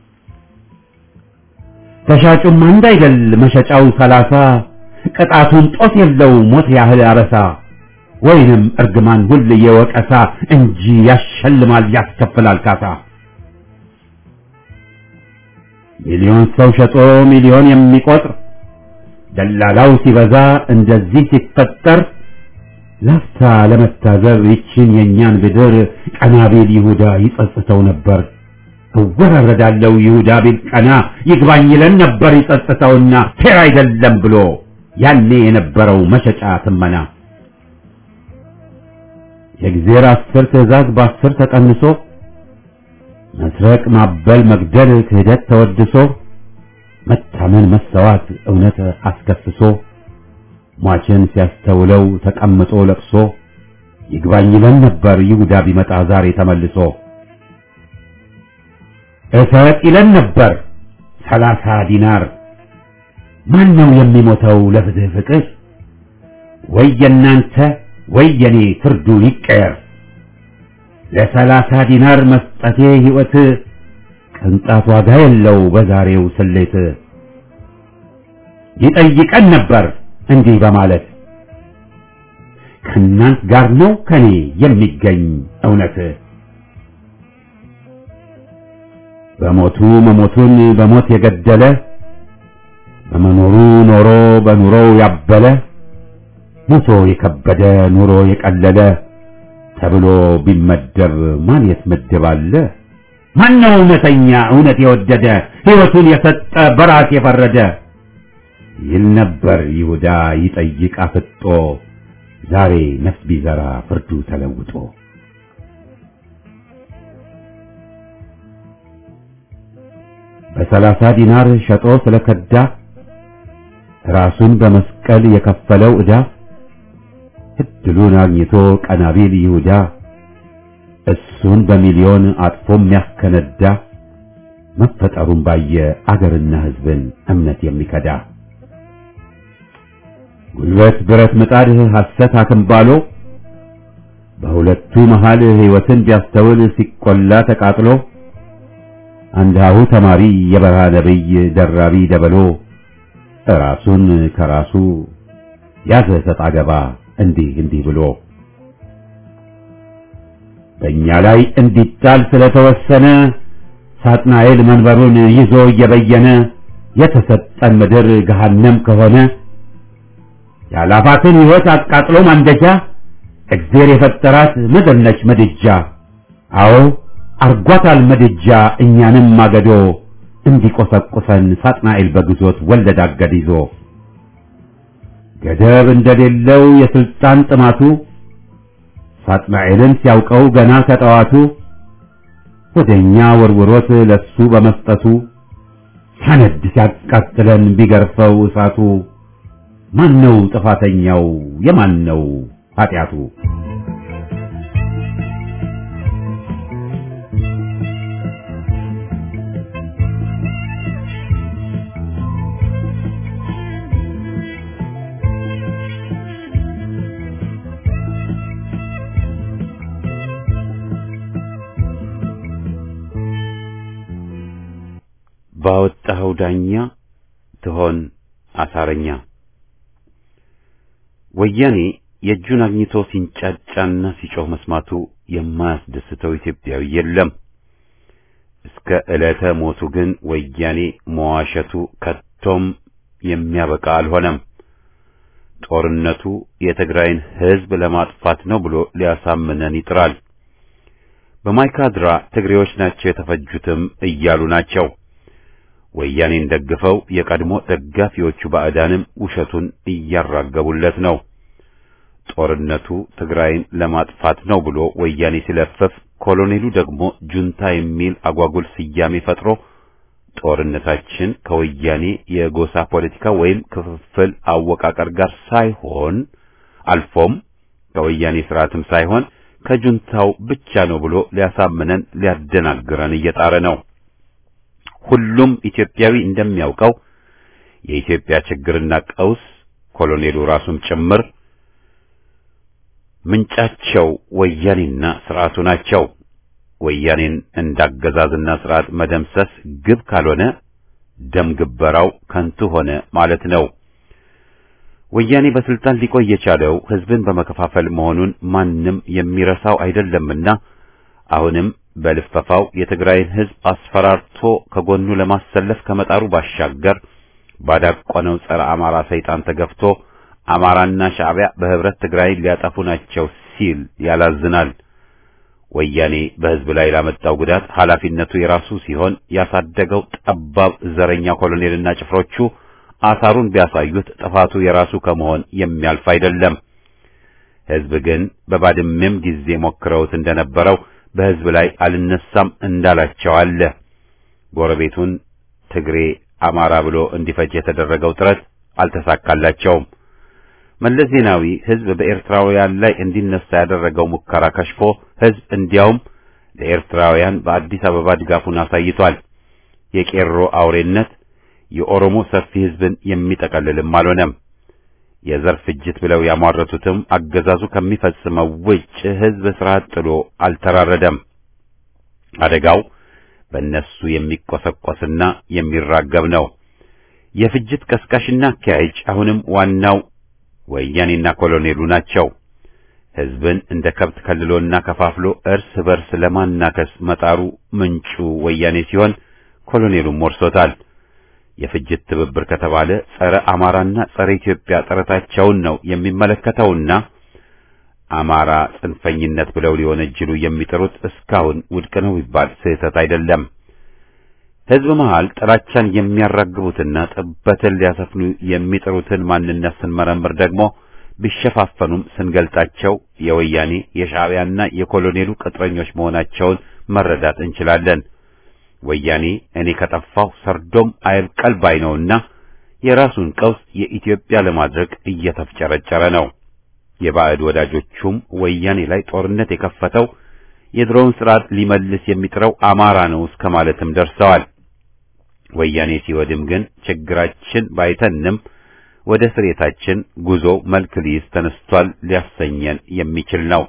ተሻጩም አንድ አይደል መሸጫው ሰላሳ ቅጣቱን ጦስ የለው ሞት ያህል አበሳ ወይንም እርግማን ሁል የወቀሳ እንጂ ያሸልማል ያስከፍላል ካሳ ሚሊዮን ሰው ሸጦ ሚሊዮን የሚቆጥር ደላላው ሲበዛ እንደዚህ ሲፈጠር ላፍታ ለመታዘብ ይችን የእኛን ብድር ቀናቤል ይሁዳ ይጸጽተው ነበር። እወራረዳለው ይሁዳ ቢል ቀና ይግባኝ ይለን ነበር ይጸጽተውና ፌር አይደለም ብሎ ያኔ የነበረው መሸጫ ትመና የእግዜር አስር ትእዛዝ በአስር ተቀንሶ መስረቅ፣ ማበል፣ መግደል፣ ክህደት ተወድሶ መታመን፣ መሰዋት እውነት አስከስሶ ሟችን ሲያስተውለው ተቀምጦ ለቅሶ ይግባኝ ይለን ነበር ይሁዳ ቢመጣ ዛሬ ተመልሶ እሰጥ ይለን ነበር ሰላሳ ዲናር ማን ነው የሚሞተው ለፍትህ ፍቅር ወይ የናንተ ወይ የኔ ፍርዱ ይቀየር ለሰላሳ ዲናር መስጠቴ ሕይወት ቅንጣት ዋጋ የለው በዛሬው ስሌት ይጠይቀን ነበር እንዲህ በማለት ከእናንት ጋር ነው ከኔ የሚገኝ እውነት በሞቱ መሞቱን በሞት የገደለ በመኖሩ ኖሮ በኑሮው ያበለ ሞቶ የከበደ ኑሮ የቀለለ ተብሎ ቢመደብ ማን የት ምድብ አለ? ማን ነው እውነተኛ እውነት የወደደ ሕይወቱን የሰጠ በራስ የፈረደ ይል ነበር ይሁዳ ይጠይቅ አፍጦ ዛሬ ነፍስ ቢዘራ ፍርዱ ተለውጦ በሰላሳ ዲናር ሸጦ ስለከዳ ራሱን በመስቀል የከፈለው ዕዳ እድሉን አግኝቶ ቀናቢል ይሁዳ እሱን በሚሊዮን አጥፎ የሚያስከነዳ መፈጠሩን ባየ አገርና ሕዝብን እምነት የሚከዳ ጉልበት ብረት ምጣድ ሐሰት አክምባሎ በሁለቱ መሃል ሕይወትን ቢያስተውል ሲቆላ ተቃጥሎ አንድ ሀሁ ተማሪ የበረሃ ነብይ ደራቢ ደበሎ ራሱን ከራሱ ያዘ ሰጥ አገባ እንዲህ እንዲህ ብሎ በእኛ ላይ እንዲጣል ስለተወሰነ ሳጥናኤል መንበሩን ይዞ እየበየነ የተሰጠን ምድር ገሃነም ከሆነ ያላፋትን ሕይወት አቃጥሎ ማንደጃ እግዜር የፈጠራት ምድር ነች ምድጃ። አዎ አርጓታል ምድጃ እኛንም ማገዶ እንዲቆሰቁሰን ሳጥናኤል በግዞት ወለድ አገድ ይዞ ገደብ እንደሌለው የስልጣን ጥማቱ ሳጥናኤልን ሲያውቀው ገና ከጠዋቱ ወደኛ ወርውሮት ለሱ በመስጠቱ ሳነድ ሲያቃጥለን ቢገርፈው እሳቱ ማን ነው ጥፋተኛው? የማን ነው ኃጢአቱ? ባወጣኸው ዳኛ ትሆን አሳረኛ ወያኔ የእጁን አግኝቶ ሲንጫጫና ሲጮህ መስማቱ የማያስደስተው ኢትዮጵያዊ የለም። እስከ ዕለተ ሞቱ ግን ወያኔ መዋሸቱ ከቶም የሚያበቃ አልሆነም። ጦርነቱ የትግራይን ሕዝብ ለማጥፋት ነው ብሎ ሊያሳምነን ይጥራል። በማይካድራ ትግሬዎች ናቸው የተፈጁትም እያሉ ናቸው። ወያኔን ደግፈው የቀድሞ ደጋፊዎቹ ባዕዳንም ውሸቱን እያራገቡለት ነው። ጦርነቱ ትግራይን ለማጥፋት ነው ብሎ ወያኔ ሲለፍፍ፣ ኮሎኔሉ ደግሞ ጁንታ የሚል አጓጉል ስያሜ ፈጥሮ ጦርነታችን ከወያኔ የጎሳ ፖለቲካ ወይም ክፍፍል አወቃቀር ጋር ሳይሆን አልፎም ከወያኔ ስርዓትም ሳይሆን ከጁንታው ብቻ ነው ብሎ ሊያሳምነን ሊያደናግረን እየጣረ ነው። ሁሉም ኢትዮጵያዊ እንደሚያውቀው የኢትዮጵያ ችግርና ቀውስ ኮሎኔሉ ራሱም ጭምር ምንጫቸው ወያኔና ስርዓቱ ናቸው። ወያኔን እንዳገዛዝና ስርዓት መደምሰስ ግብ ካልሆነ ደም ግበራው ከንቱ ሆነ ማለት ነው። ወያኔ በስልጣን ሊቆይ የቻለው ህዝብን በመከፋፈል መሆኑን ማንም የሚረሳው አይደለምና አሁንም በልፈፋው የትግራይን ህዝብ አስፈራርቶ ከጎኑ ለማሰለፍ ከመጣሩ ባሻገር ባዳቆነው ጸረ አማራ ሰይጣን ተገፍቶ አማራና ሻዕቢያ በህብረት ትግራይን ሊያጠፉ ናቸው ሲል ያላዝናል። ወያኔ በህዝብ ላይ ላመጣው ጉዳት ኃላፊነቱ የራሱ ሲሆን ያሳደገው ጠባብ ዘረኛ ኮሎኔልና ጭፍሮቹ አሳሩን ቢያሳዩት ጥፋቱ የራሱ ከመሆን የሚያልፍ አይደለም። ህዝብ ግን በባድሜም ጊዜ ሞክረውት እንደነበረው በህዝብ ላይ አልነሳም እንዳላቸው አለ። ጎረቤቱን ትግሬ አማራ ብሎ እንዲፈጅ የተደረገው ጥረት አልተሳካላቸውም። መለስ ዜናዊ ህዝብ በኤርትራውያን ላይ እንዲነሳ ያደረገው ሙከራ ከሽፎ ህዝብ እንዲያውም ለኤርትራውያን በአዲስ አበባ ድጋፉን አሳይቷል። የቄሮ አውሬነት የኦሮሞ ሰፊ ህዝብን የሚጠቀልልም አልሆነም። የዘር ፍጅት ብለው ያሟረቱትም አገዛዙ ከሚፈጽመው ውጭ ህዝብ ስርዓት ጥሎ አልተራረደም። አደጋው በእነሱ የሚቆሰቆስና የሚራገብ ነው። የፍጅት ቀስቃሽና አካሄጅ አሁንም ዋናው ወያኔና ኮሎኔሉ ናቸው። ህዝብን እንደ ከብት ከልሎና ከፋፍሎ እርስ በርስ ለማናከስ መጣሩ ምንጩ ወያኔ ሲሆን ኮሎኔሉም ወርሶታል። የፍጅት ትብብር ከተባለ ጸረ አማራና ጸረ ኢትዮጵያ ጥረታቸውን ነው የሚመለከተውና አማራ ጽንፈኝነት ብለው ሊወነጅሉ የሚጥሩት እስካሁን ውድቅ ነው ቢባል ስህተት አይደለም። ህዝብ መሃል ጥላቻን የሚያራግቡትና ጥበትን ሊያሰፍኑ የሚጥሩትን ማንነት ስንመረምር ደግሞ ቢሸፋፈኑም ስንገልጣቸው የወያኔ የሻዕቢያና የኮሎኔሉ ቅጥረኞች መሆናቸውን መረዳት እንችላለን። ወያኔ እኔ ከጠፋሁ ሰርዶም አይብቀል ባይ ነውና የራሱን ቀውስ የኢትዮጵያ ለማድረግ እየተፍጨረጨረ ነው። የባዕድ ወዳጆቹም ወያኔ ላይ ጦርነት የከፈተው የድሮውን ስርዓት ሊመልስ የሚጥረው አማራ ነው እስከ ማለትም ደርሰዋል። ወያኔ ሲወድም ግን ችግራችን ባይተንም ወደ ስሬታችን ጉዞ መልክ ሊይዝ ተነስቷል ሊያሰኘን የሚችል ነው።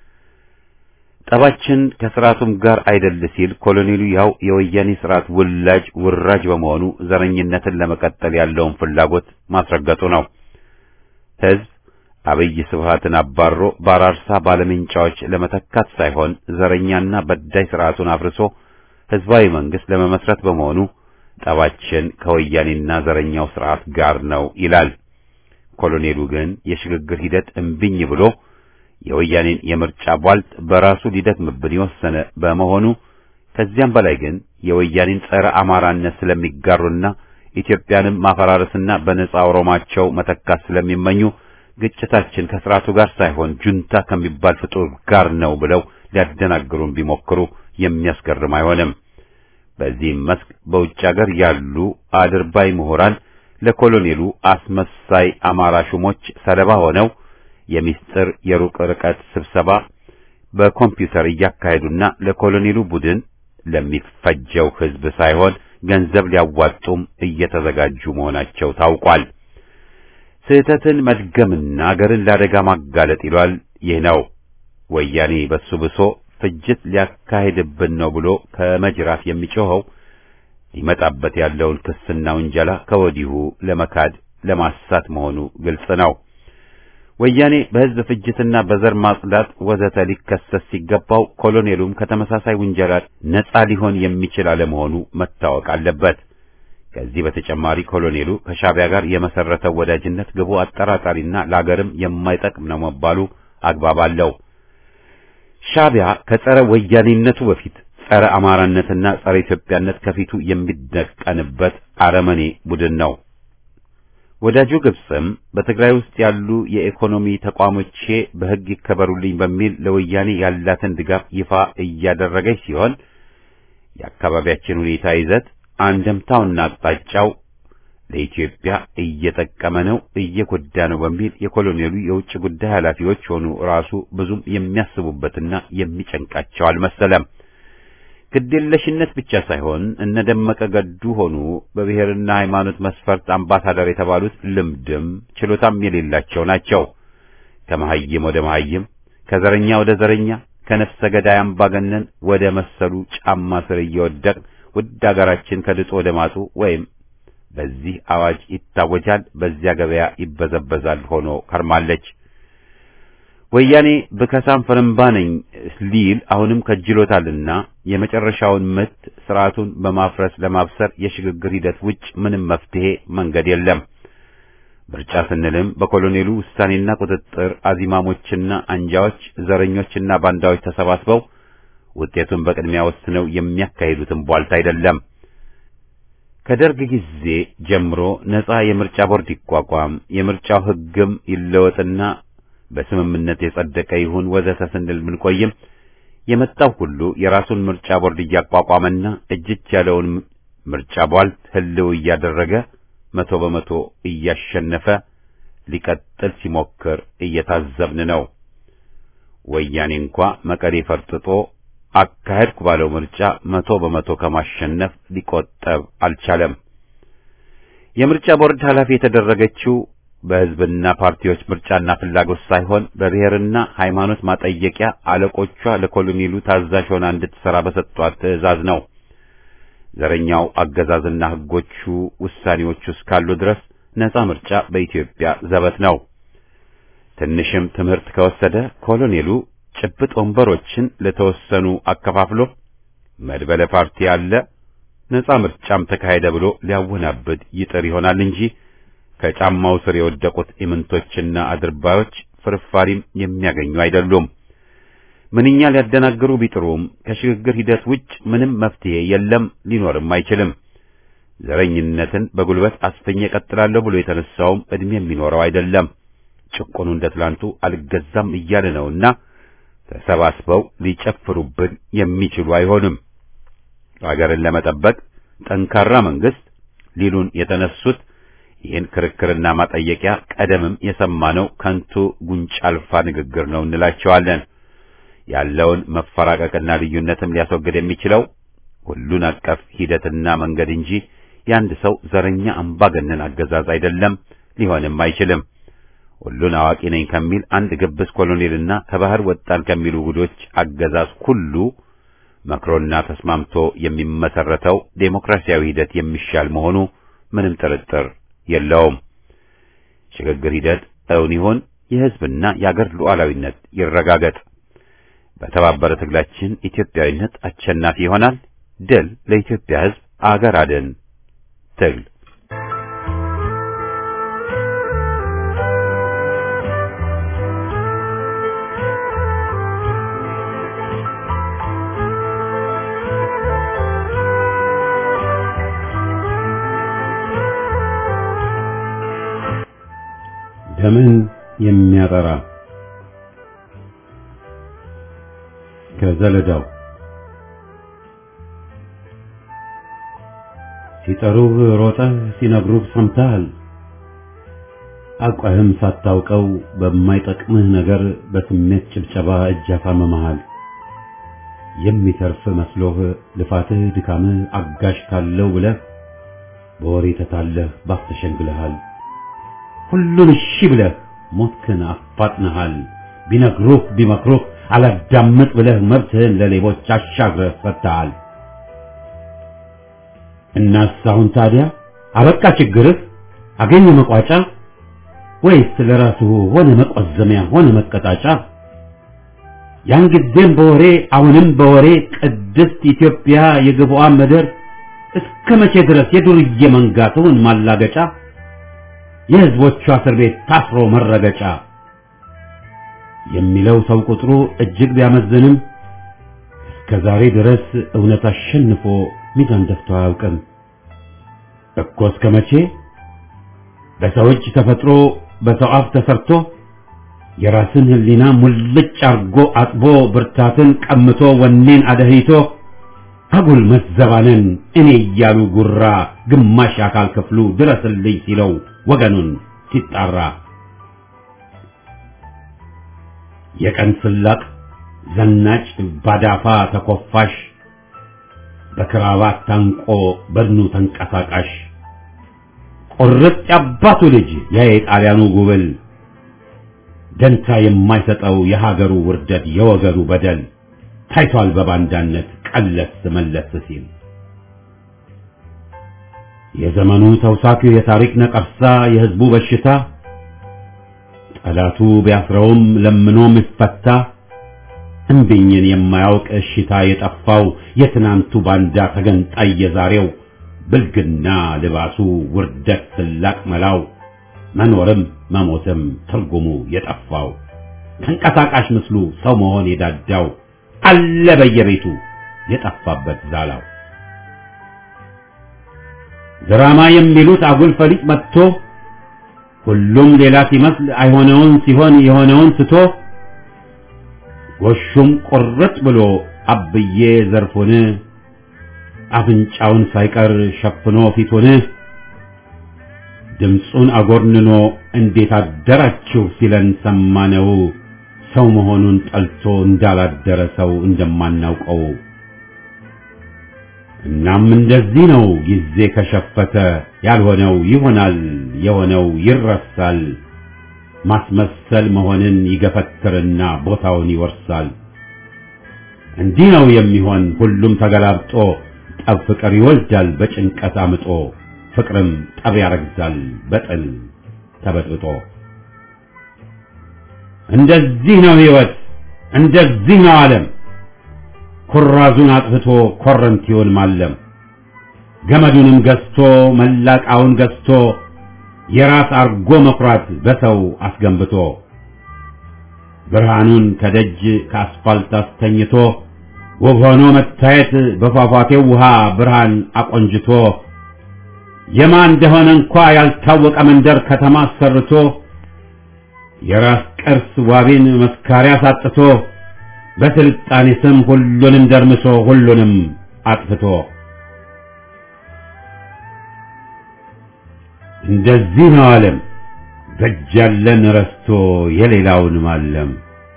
ጠባችን ከስርዓቱም ጋር አይደል ሲል ኮሎኔሉ ያው የወያኔ ስርዓት ውላጅ ውራጅ በመሆኑ ዘረኝነትን ለመቀጠል ያለውን ፍላጎት ማስረገጡ ነው። ህዝብ አብይ ስብሃትን አባሮ በአራርሳ ባለምንጫዎች ለመተካት ሳይሆን ዘረኛና በዳይ ስርዓቱን አፍርሶ ህዝባዊ መንግስት ለመመስረት በመሆኑ ጠባችን ከወያኔና ዘረኛው ስርዓት ጋር ነው ይላል። ኮሎኔሉ ግን የሽግግር ሂደት እምቢኝ ብሎ የወያኔን የምርጫ ቧልት በራሱ ሊደክምብን የወሰነ በመሆኑ ከዚያም በላይ ግን የወያኔን ጸረ አማራነት ስለሚጋሩና ኢትዮጵያንም ማፈራረስና በነጻ ኦሮማቸው መተካት ስለሚመኙ ግጭታችን ከስርዓቱ ጋር ሳይሆን ጁንታ ከሚባል ፍጡር ጋር ነው ብለው ሊያደናግሩን ቢሞክሩ የሚያስገርም አይሆንም። በዚህም መስክ በውጭ ሀገር ያሉ አድርባይ ምሁራን ለኮሎኔሉ አስመሳይ አማራ ሹሞች ሰለባ ሆነው የሚስጥር የሩቅ ርቀት ስብሰባ በኮምፒውተር እያካሄዱና ለኮሎኔሉ ቡድን ለሚፈጀው ህዝብ ሳይሆን ገንዘብ ሊያዋጡም እየተዘጋጁ መሆናቸው ታውቋል። ስህተትን መድገምና አገርን ለአደጋ ማጋለጥ ይሏል። ይህ ነው ወያኔ በሱ ብሶ ፍጅት ሊያካሄድብን ነው ብሎ ከመጅራፍ የሚጮኸው ሊመጣበት ያለውን ክስና ውንጀላ ከወዲሁ ለመካድ ለማሳት መሆኑ ግልጽ ነው። ወያኔ በሕዝብ ፍጅትና በዘር ማጽዳት ወዘተ ሊከሰስ ሲገባው ኮሎኔሉም ከተመሳሳይ ውንጀላ ነጻ ሊሆን የሚችል አለመሆኑ መታወቅ አለበት። ከዚህ በተጨማሪ ኮሎኔሉ ከሻዕቢያ ጋር የመሰረተው ወዳጅነት ግቡ አጠራጣሪና ለአገርም የማይጠቅም ነው መባሉ አግባብ አለው። ሻዕቢያ ከጸረ ወያኔነቱ በፊት ጸረ አማራነትና ጸረ ኢትዮጵያነት ከፊቱ የሚደቀንበት አረመኔ ቡድን ነው። ወዳጁ ግብጽም በትግራይ ውስጥ ያሉ የኢኮኖሚ ተቋሞቼ በሕግ ይከበሩልኝ በሚል ለወያኔ ያላትን ድጋፍ ይፋ እያደረገች ሲሆን የአካባቢያችን ሁኔታ ይዘት አንደምታውና አቅጣጫው ለኢትዮጵያ እየጠቀመ ነው፣ እየጎዳ ነው በሚል የኮሎኔሉ የውጭ ጉዳይ ኃላፊዎች ሆኑ ራሱ ብዙም የሚያስቡበትና የሚጨንቃቸው አልመሰለም። ግዴለሽነት ብቻ ሳይሆን እነ ደመቀ ገዱ ሆኑ በብሔርና ሃይማኖት መስፈርት አምባሳደር የተባሉት ልምድም ችሎታም የሌላቸው ናቸው። ከመሐይም ወደ መሐይም፣ ከዘረኛ ወደ ዘረኛ፣ ከነፍሰ ገዳይ አምባገነን ወደ መሰሉ ጫማ ስር እየወደቅ ውድ አገራችን ከድጡ ወደ ማጡ ወይም በዚህ አዋጅ ይታወጃል፣ በዚያ ገበያ ይበዘበዛል ሆኖ ከርማለች። ወያኔ ብከሳም ፍርምባ ነኝ ሊል አሁንም ከጅሎታልና የመጨረሻውን ምት ስርዓቱን በማፍረስ ለማብሰር የሽግግር ሂደት ውጭ ምንም መፍትሄ መንገድ የለም። ምርጫ ስንልም በኮሎኔሉ ውሳኔና ቁጥጥር አዚማሞችና አንጃዎች፣ ዘረኞችና ባንዳዎች ተሰባስበው ውጤቱን በቅድሚያ ወስነው የሚያካሂዱትን ቧልት አይደለም። ከደርግ ጊዜ ጀምሮ ነጻ የምርጫ ቦርድ ይቋቋም፣ የምርጫው ሕግም ይለወጥና በስምምነት የጸደቀ ይሁን ወዘተ ስንል ብንቆይም የመጣው ሁሉ የራሱን ምርጫ ቦርድ እያቋቋመና እጅች ያለውን ምርጫ ቧልት ህልው እያደረገ መቶ በመቶ እያሸነፈ ሊቀጥል ሲሞክር እየታዘብን ነው። ወያኔ እንኳ መቀሌ ፈርጥጦ አካሄድኩ ባለው ምርጫ መቶ በመቶ ከማሸነፍ ሊቆጠብ አልቻለም። የምርጫ ቦርድ ኃላፊ የተደረገችው በሕዝብና ፓርቲዎች ምርጫና ፍላጎት ሳይሆን በብሔርና ሃይማኖት ማጠየቂያ አለቆቿ ለኮሎኔሉ ታዛዥ ሆና እንድትሰራ በሰጧት ትዕዛዝ ነው። ዘረኛው አገዛዝና ሕጎቹ ውሳኔዎቹ እስካሉ ድረስ ነጻ ምርጫ በኢትዮጵያ ዘበት ነው። ትንሽም ትምህርት ከወሰደ ኮሎኔሉ ጭብጥ ወንበሮችን ለተወሰኑ አከፋፍሎ መድበለ ፓርቲ አለ ነጻ ምርጫም ተካሄደ ብሎ ሊያወናብድ ይጥር ይሆናል እንጂ ከጫማው ስር የወደቁት ኢምንቶችና አድርባዮች ፍርፋሪም የሚያገኙ አይደሉም። ምንኛ ሊያደናግሩ ቢጥሩም ከሽግግር ሂደት ውጭ ምንም መፍትሄ የለም፣ ሊኖርም አይችልም። ዘረኝነትን በጉልበት አስፈኝ እቀጥላለሁ ብሎ የተነሳውም ዕድሜ የሚኖረው አይደለም። ጭቆኑ እንደ ትላንቱ አልገዛም እያለ ነውና ተሰባስበው ሊጨፍሩብን የሚችሉ አይሆንም። አገርን ለመጠበቅ ጠንካራ መንግስት ሊሉን የተነሱት ይህን ክርክርና ማጠየቂያ ቀደምም የሰማነው ከንቱ ጉንጭ አልፋ ንግግር ነው እንላቸዋለን። ያለውን መፈራቀቅና ልዩነትም ሊያስወግድ የሚችለው ሁሉን አቀፍ ሂደትና መንገድ እንጂ የአንድ ሰው ዘረኛ አምባገነን አገዛዝ አይደለም፣ ሊሆንም አይችልም። ሁሉን አዋቂ ነኝ ከሚል አንድ ግብስ ኮሎኔልና ከባህር ወጣን ከሚሉ ጉዶች አገዛዝ ሁሉ መክሮና ተስማምቶ የሚመሰረተው ዴሞክራሲያዊ ሂደት የሚሻል መሆኑ ምንም ጥርጥር የለውም። ሽግግር ሂደት እውን ይሁን፣ የሕዝብና የአገር ሉዓላዊነት ይረጋገጥ። በተባበረ ትግላችን ኢትዮጵያዊነት አሸናፊ ይሆናል። ድል ለኢትዮጵያ ሕዝብ፣ አገር አድን ትግል ደምን የሚያጠራ ከዘለዳው ሲጠሩህ ሮጠህ ሲነግሩህ ሰምተሃል። አውቀህም ሳታውቀው በማይጠቅምህ ነገር በስሜት ጭብጨባ እጅ አሳምመሃል። የሚተርፍ መስሎህ ልፋትህ ድካምህ አጋዥ ካለው ብለህ በወሬ ተታለህ ባፍ ተሸንግለሃል። ሁሉን እሺ ብለህ ሞትክን አፋጥነሃል። ቢነግሩህ ቢመክሩህ አላዳምጥ ብለህ መብትህን ለሌቦች አሻግረህ ሰጥተሃል። እናስ አሁን ታዲያ አበቃ ችግርህ አገኘ መቋጫ ወይስ ለራሱ ሆነ መቆዘሚያ ሆነ መቀጣጫ? ያን ጊዜም በወሬ አሁንም በወሬ ቅድስት ኢትዮጵያ የግብዋ ምድር እስከ መቼ ድረስ የዱርዬ መንጋ ትሁን ማላገጫ የሕዝቦቿ እስር ቤት ታስሮ መረገጫ የሚለው ሰው ቁጥሩ እጅግ ቢያመዝንም እስከ ዛሬ ድረስ እውነት አሸንፎ ሚዛን ደፍቶ አያውቅም እኮ እስከ መቼ በሰው እጅ ተፈጥሮ በሰው አፍ ተሰርቶ የራስን ሕሊና ሙልጭ አርጎ አጥቦ ብርታትን ቀምቶ ወኔን አደህይቶ አጉል መዘባነን እኔ እያሉ ጉራ ግማሽ አካል ክፍሉ ድረስልኝ ሲለው ወገኑን ሲጣራ የቀን ስላቅ ዘናጭ ባዳፋ ተኮፋሽ በክራባት ታንቆ በድኑ ተንቀሳቃሽ ቁርጥ ያባቱ ልጅ ያ የጣሊያኑ ጉብል ደንታ የማይሰጠው የሀገሩ ውርደት የወገኑ በደል ታይቷል በባንዳነት ቀለስ መለስ ሲል የዘመኑ ተውሳኪው የታሪክ ነቀርሳ የህዝቡ በሽታ ጠላቱ ቢያስረውም ለምኖ ሚፈታ እምቢኝን የማያውቅ እሽታ የጠፋው የትናንቱ ባንዳ ተገንጣይ የዛሬው ብልግና ልባሱ ውርደት ስላቅ መላው መኖርም መሞትም ትርጉሙ የጠፋው ተንቀሳቃሽ ምስሉ ሰው መሆን የዳዳው አለ በየቤቱ የጠፋበት ዛላው ድራማ የሚሉት አጉል ፈሊጥ መጥቶ ሁሉም ሌላ ሲመስል አይሆነውን ሲሆን የሆነውን ትቶ ጎሹም ቁርጥ ብሎ አብዬ ዘርፉን አፍንጫውን ሳይቀር ሸፍኖ ፊቱን ድምፁን አጎርንኖ እንዴት አደራችሁ ሲለን ሰማነው ሰው መሆኑን ጠልቶ እንዳላደረ ሰው እንደማናውቀው እናም እንደዚህ ነው ጊዜ ከሸፈተ ያልሆነው ይሆናል የሆነው ይረሳል ማስመሰል መሆንን ይገፈትርና ቦታውን ይወርሳል እንዲህ ነው የሚሆን ሁሉም ተገላብጦ ጠብ ፍቅር ይወልዳል በጭንቀት አምጦ ፍቅርም ጠብ ያረግዛል በጥል ተበጥብጦ እንደዚህ ነው ህይወት እንደዚህ ነው ዓለም ኩራዙን አጥፍቶ ኮረንቲውን ማለም ገመዱንም ገዝቶ መላቃውን ገዝቶ የራስ አርጎ መኩራት በሰው አስገንብቶ ብርሃኑን ከደጅ ከአስፋልት አስተኝቶ ውብ ሆኖ መታየት በፏፏቴው ውሃ ብርሃን አቆንጅቶ የማን እንደሆነ እንኳ ያልታወቀ መንደር ከተማ አሰርቶ የራስ ቅርስ ዋቢን መስካሪያ ሳጥቶ በስልጣኔ ስም ሁሉንም ደርምሶ ሁሉንም አጥፍቶ እንደዚህ ነው ዓለም በእጅ ያለን ረስቶ የሌላውን ማለም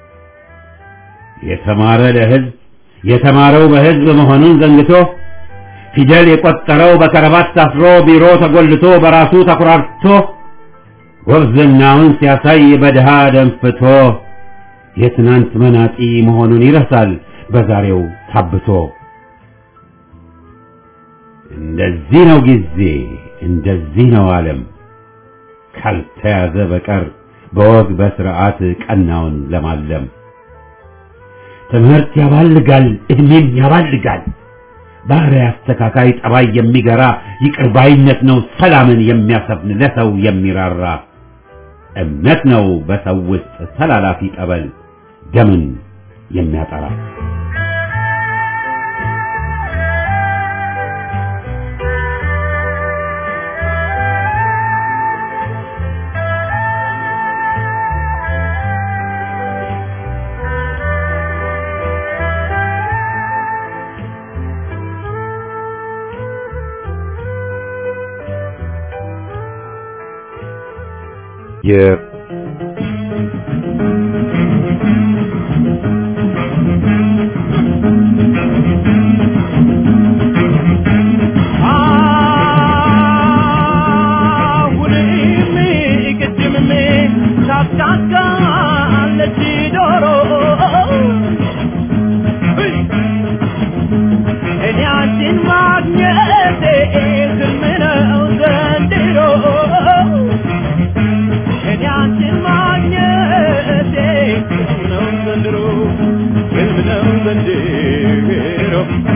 የተማረ ለህዝብ የተማረው በህዝብ መሆኑን ዘንግቶ ፊደል የቆጠረው በከረባት ታስሮ ቢሮ ተጎልቶ በራሱ ተኩራርቶ ወብዝናውን ሲያሳይ በድሃ ደንፍቶ የትናንት መናጢ መሆኑን ይረሳል በዛሬው ታብቶ እንደዚህ ነው ጊዜ እንደዚህ ነው ዓለም ካልተያዘ በቀር በወግ በስርዓት ቀናውን ለማለም ትምህርት ያባልጋል እድሜም ያባልጋል ባህሪ አስተካካይ ጠባይ የሚገራ ይቅር ባይነት ነው ሰላምን የሚያሰፍን ለሰው የሚራራ እምነት ነው በሰው ውስጥ ተላላፊ ጠበል ደምን የሚያጠራ የ አሁንም ቅድምም ታስታካለች ዶሮ እኔ አንቺን ማግኘቴ ህልም ነው ዘንድሮ እኔ ነው ዘንድሮ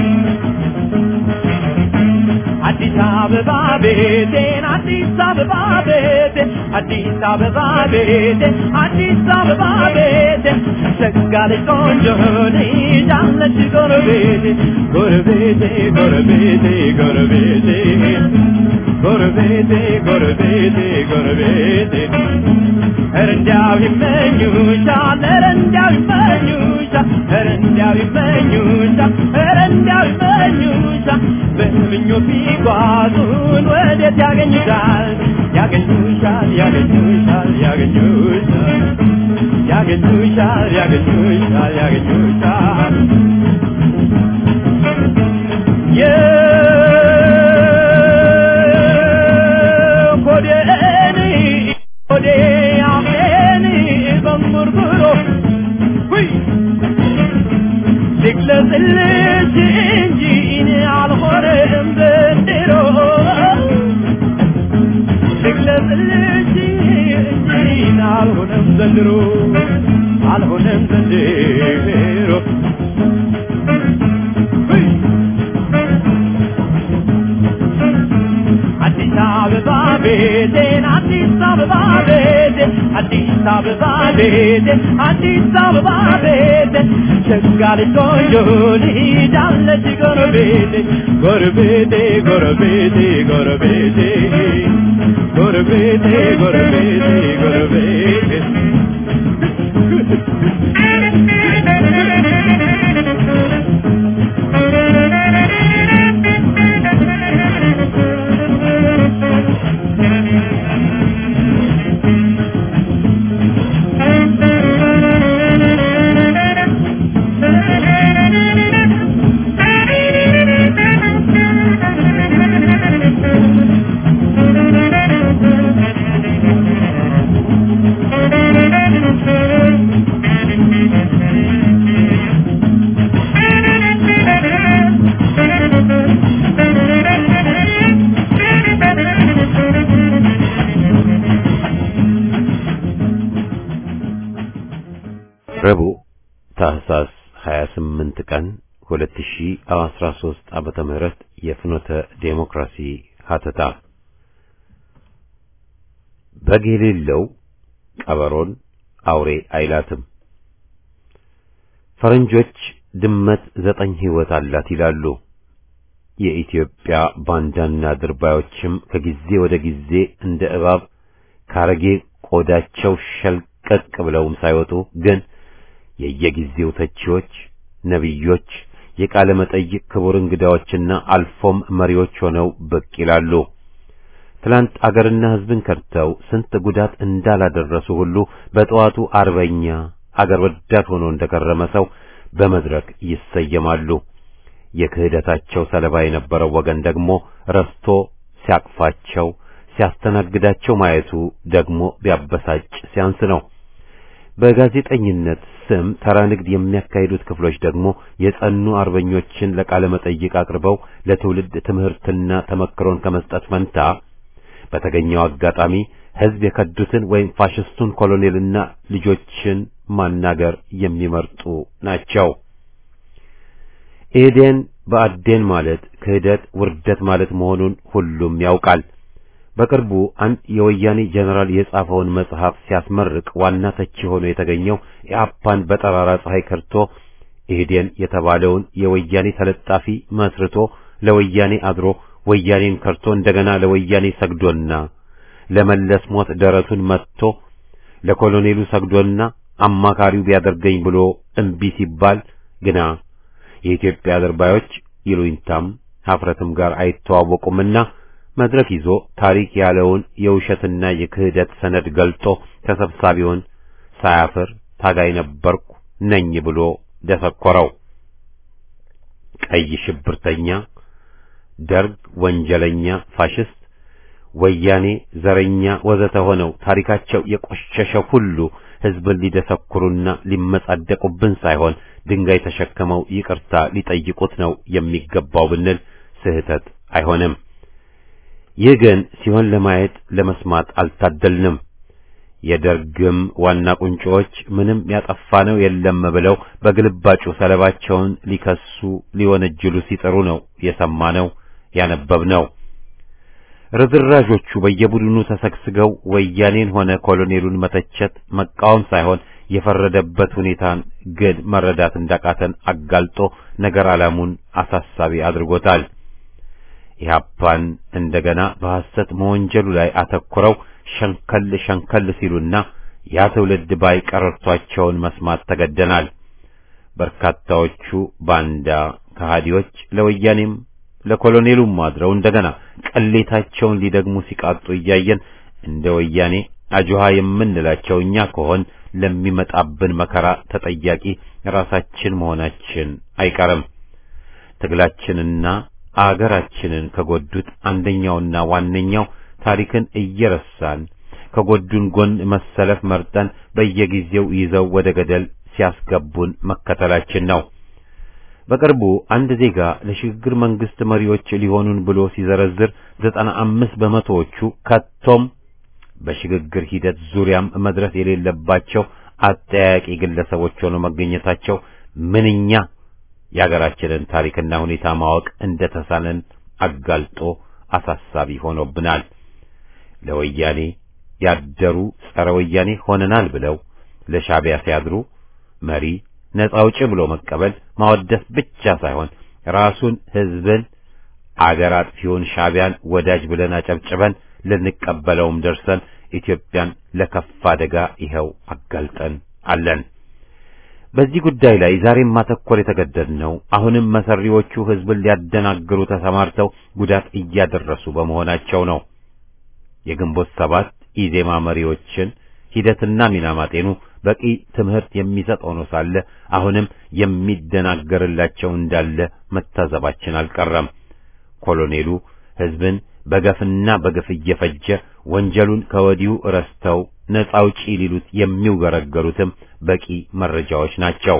አዲስ አበባ ቤቴን አዲስ አበባ ቤቴን አዲስ አበባ ቤቴን አዲስ አበባ ቤቴን ሰጋለች ቆንጆ ልጅ አለች ጎረቤቴ ጎረቤቴ ጎረቤቴ ጎረቤቴ ጎረቤቴ ጎረቤቴ ጎረቤቴ ኧረ እንዲያው ይመኙሻል ኧረ እንዲያው ይመኙሻል ኧረ እንዲያው ይመኙሻል ኧረ እንዲያው ይመኙሻል በምኞት ቢጓዙን ወዴት ያገኙሻል ያገኙሻል ያገኙሻል ያገኙሻል ያገኙሻል ያገኙሻል ያገኙሻል የኮዴን ኮዴ አፌን በንጉርጉሮ ሁይ ልግለጽልሽ እንጂ እኔ አልሆነም ዘንድሮ ልግለጽልሽ እንጂ እኔ አልሆነም ዘንድሮ አልሆነም ዘንድሮ ሁይ አዲስ አበባ ቤቴን አዲስ አበባ ቤቴን አዲስ አበባ ቤቴን አዲስ አበባ ቤቴን ሸጋለች ቆንጆ ልጅ አለች ጎረቤቴ ጎረቤቴ ጎረቤቴ ጎረቤቴ ጎረቤቴ ጎረቤቴ ጎረቤቴ ረቡዕ ታህሳስ 28 ቀን 2013 ዓመተ ምህረት የፍኖተ ዴሞክራሲ ሀተታ በግ የሌለው ቀበሮን አውሬ አይላትም። ፈረንጆች ድመት ዘጠኝ ሕይወት አላት ይላሉ። የኢትዮጵያ ባንዳና ድርባዮችም ከጊዜ ወደ ጊዜ እንደ እባብ ካረጌ ቆዳቸው ሸልቀቅ ብለውም ሳይወጡ ግን የየጊዜው ተቺዎች፣ ነቢዮች፣ የቃለ መጠይቅ ክቡር እንግዳዎችና አልፎም መሪዎች ሆነው ብቅ ይላሉ። ትላንት አገርና ሕዝብን ከድተው ስንት ጉዳት እንዳላደረሱ ሁሉ በጠዋቱ አርበኛ አገር ወዳድ ሆኖ እንደከረመ ሰው በመድረክ ይሰየማሉ። የክህደታቸው ሰለባ የነበረው ወገን ደግሞ ረስቶ ሲያቅፋቸው ሲያስተናግዳቸው ማየቱ ደግሞ ቢያበሳጭ ሲያንስ ነው። በጋዜጠኝነት ስም ተራ ንግድ የሚያካሂዱት ክፍሎች ደግሞ የጸኑ አርበኞችን ለቃለ መጠይቅ አቅርበው ለትውልድ ትምህርትና ተመክሮን ከመስጠት ፈንታ በተገኘው አጋጣሚ ሕዝብ የከዱትን ወይም ፋሽስቱን ኮሎኔልና ልጆችን ማናገር የሚመርጡ ናቸው። ኢህዴን በአዴን ማለት ክህደት፣ ውርደት ማለት መሆኑን ሁሉም ያውቃል። በቅርቡ አንድ የወያኔ ጀነራል የጻፈውን መጽሐፍ ሲያስመርቅ ዋና ተቺ ሆኖ የተገኘው ኢአፓን በጠራራ ፀሐይ ከርቶ ኢህዴን የተባለውን የወያኔ ተለጣፊ መስርቶ ለወያኔ አድሮ ወያኔን ከርቶ እንደገና ለወያኔ ሰግዶና ለመለስ ሞት ደረቱን መትቶ ለኮሎኔሉ ሰግዶና አማካሪው ቢያደርገኝ ብሎ እምቢ ሲባል ግና የኢትዮጵያ አድርባዮች ይሉኝታም ሀፍረትም ጋር አይተዋወቁምና መድረክ ይዞ ታሪክ ያለውን የውሸትና የክህደት ሰነድ ገልጦ ተሰብሳቢውን ሳያፍር ታጋይ ነበርኩ ነኝ ብሎ ደሰኮረው። ቀይ ሽብርተኛ፣ ደርግ ወንጀለኛ፣ ፋሽስት፣ ወያኔ ዘረኛ ወዘተ ሆነው ታሪካቸው የቆሸሸ ሁሉ ሕዝብን ሊደሰኩሩና ሊመጻደቁብን ሳይሆን ድንጋይ ተሸክመው ይቅርታ ሊጠይቁት ነው የሚገባው ብንል ስህተት አይሆንም። ይህ ግን ሲሆን ለማየት ለመስማት አልታደልንም። የደርግም ዋና ቁንጮዎች ምንም ያጠፋነው የለም ብለው በግልባጩ ሰለባቸውን ሊከሱ ሊወነጅሉ ሲጥሩ ነው የሰማነው ያነበብነው። ርዝራዦቹ በየቡድኑ ተሰግስገው ወያኔን ሆነ ኮሎኔሉን መተቸት መቃወም ሳይሆን የፈረደበት ሁኔታን ግን መረዳት እንዳቃተን አጋልጦ ነገር ዓላሙን አሳሳቢ አድርጎታል። ኢህአፓን እንደገና በሐሰት መወንጀሉ ላይ አተኩረው ሸንከል ሸንከል ሲሉና ያ ትውልድ ባይ ቀረርቷቸውን መስማት ተገደናል። በርካታዎቹ ባንዳ ከሃዲዎች ለወያኔም ለኮሎኔሉም አድረው እንደገና ቅሌታቸውን ሊደግሙ ሲቃጡ እያየን እንደ ወያኔ አጆሃ የምንላቸው እኛ ከሆን ለሚመጣብን መከራ ተጠያቂ ራሳችን መሆናችን አይቀርም። ትግላችንና አገራችንን ከጎዱት አንደኛውና ዋነኛው ታሪክን እየረሳን ከጎዱን ጎን መሰለፍ መርጠን በየጊዜው ይዘው ወደ ገደል ሲያስገቡን መከተላችን ነው። በቅርቡ አንድ ዜጋ ለሽግግር መንግስት መሪዎች ሊሆኑን ብሎ ሲዘረዝር ዘጠና አምስት በመቶዎቹ ከቶም በሽግግር ሂደት ዙሪያም መድረስ የሌለባቸው አጠያቂ ግለሰቦች ሆነው መገኘታቸው ምንኛ የአገራችንን ታሪክና ሁኔታ ማወቅ እንደተሳነን አጋልጦ አሳሳቢ ሆኖብናል። ለወያኔ ያደሩ ጸረ ወያኔ ሆነናል ብለው ለሻዕቢያ ሲያድሩ መሪ ነጻ አውጪ ብሎ መቀበል ማወደስ ብቻ ሳይሆን ራሱን ሕዝብን አገር አጥፊውን ሻዕቢያን ወዳጅ ብለን አጨብጭበን ልንቀበለውም ደርሰን ኢትዮጵያን ለከፋ አደጋ ይኸው አጋልጠን አለን። በዚህ ጉዳይ ላይ ዛሬም ማተኮር የተገደድነው አሁንም መሰሪዎቹ ሕዝብን ሊያደናግሩ ተሰማርተው ጉዳት እያደረሱ በመሆናቸው ነው። የግንቦት ሰባት ኢዜማ መሪዎችን ሂደትና ሚና ማጤኑ በቂ ትምህርት የሚሰጥ ሆኖ ሳለ አሁንም የሚደናገርላቸው እንዳለ መታዘባችን አልቀረም። ኮሎኔሉ ሕዝብን በገፍና በግፍ እየፈጀ ወንጀሉን ከወዲሁ ረስተው ነጻ አውጪ ሊሉት የሚውገረገሩትም በቂ መረጃዎች ናቸው።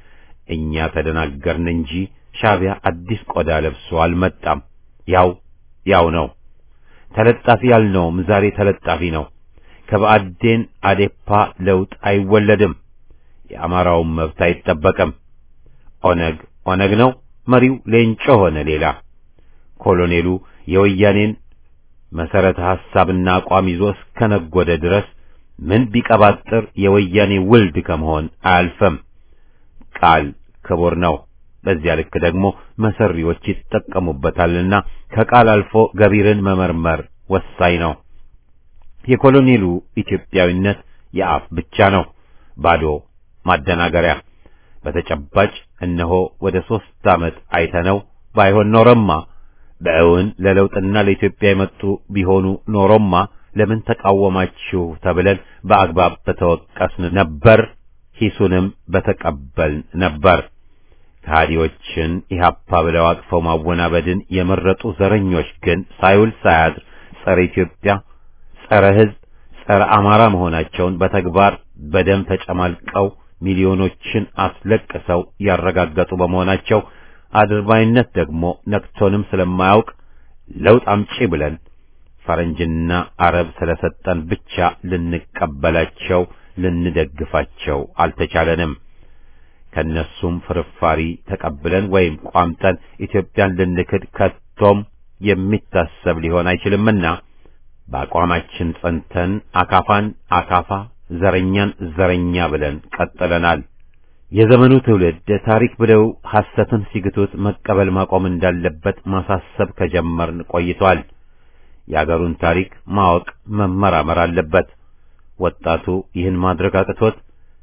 እኛ ተደናገርን እንጂ ሻዕቢያ አዲስ ቆዳ ለብሶ አልመጣም። ያው ያው ነው። ተለጣፊ ያልነውም ዛሬ ተለጣፊ ነው። ከብአዴን አዴፓ ለውጥ አይወለድም። የአማራውን መብት አይጠበቅም። ኦነግ ኦነግ ነው። መሪው ሌንጮ ሆነ ሌላ። ኮሎኔሉ የወያኔን መሰረተ ሐሳብና አቋም ይዞ እስከነጎደ ድረስ ምን ቢቀባጥር የወያኔ ውልድ ከመሆን አያልፈም። ቃል ክቡር ነው። በዚያ ልክ ደግሞ መሰሪዎች ይጠቀሙበታልና ከቃል አልፎ ገቢርን መመርመር ወሳኝ ነው። የኮሎኔሉ ኢትዮጵያዊነት የአፍ ብቻ ነው፣ ባዶ ማደናገሪያ። በተጨባጭ እነሆ ወደ ሦስት ዓመት አይተነው ባይሆን ኖረማ በእውን ለለውጥና ለኢትዮጵያ የመጡ ቢሆኑ ኖሮማ ለምን ተቃወማችሁ ተብለን በአግባብ በተወቀስን ነበር፣ ሂሱንም በተቀበልን ነበር። ከሃዲዎችን ኢህአፓ ብለው አቅፈው ማወናበድን የመረጡ ዘረኞች ግን ሳይውል ሳያድር ጸረ ኢትዮጵያ፣ ጸረ ሕዝብ፣ ጸረ አማራ መሆናቸውን በተግባር በደም ተጨማልቀው ሚሊዮኖችን አስለቅሰው ያረጋገጡ በመሆናቸው አድርባይነት ደግሞ ነክቶንም ስለማያውቅ ለውጥ አምጪ ብለን ፈረንጅና አረብ ስለሰጠን ብቻ ልንቀበላቸው ልንደግፋቸው አልተቻለንም። ከነሱም ፍርፋሪ ተቀብለን ወይም ቋምጠን ኢትዮጵያን ልንክድ ከቶም የሚታሰብ ሊሆን አይችልምና በአቋማችን ጸንተን አካፋን አካፋ ዘረኛን ዘረኛ ብለን ቀጥለናል። የዘመኑ ትውልድ ታሪክ ብለው ሐሰትን ሲግቱት መቀበል ማቆም እንዳለበት ማሳሰብ ከጀመርን ቆይቷል። የአገሩን ታሪክ ማወቅ መመራመር አለበት። ወጣቱ ይህን ማድረግ አቅቶት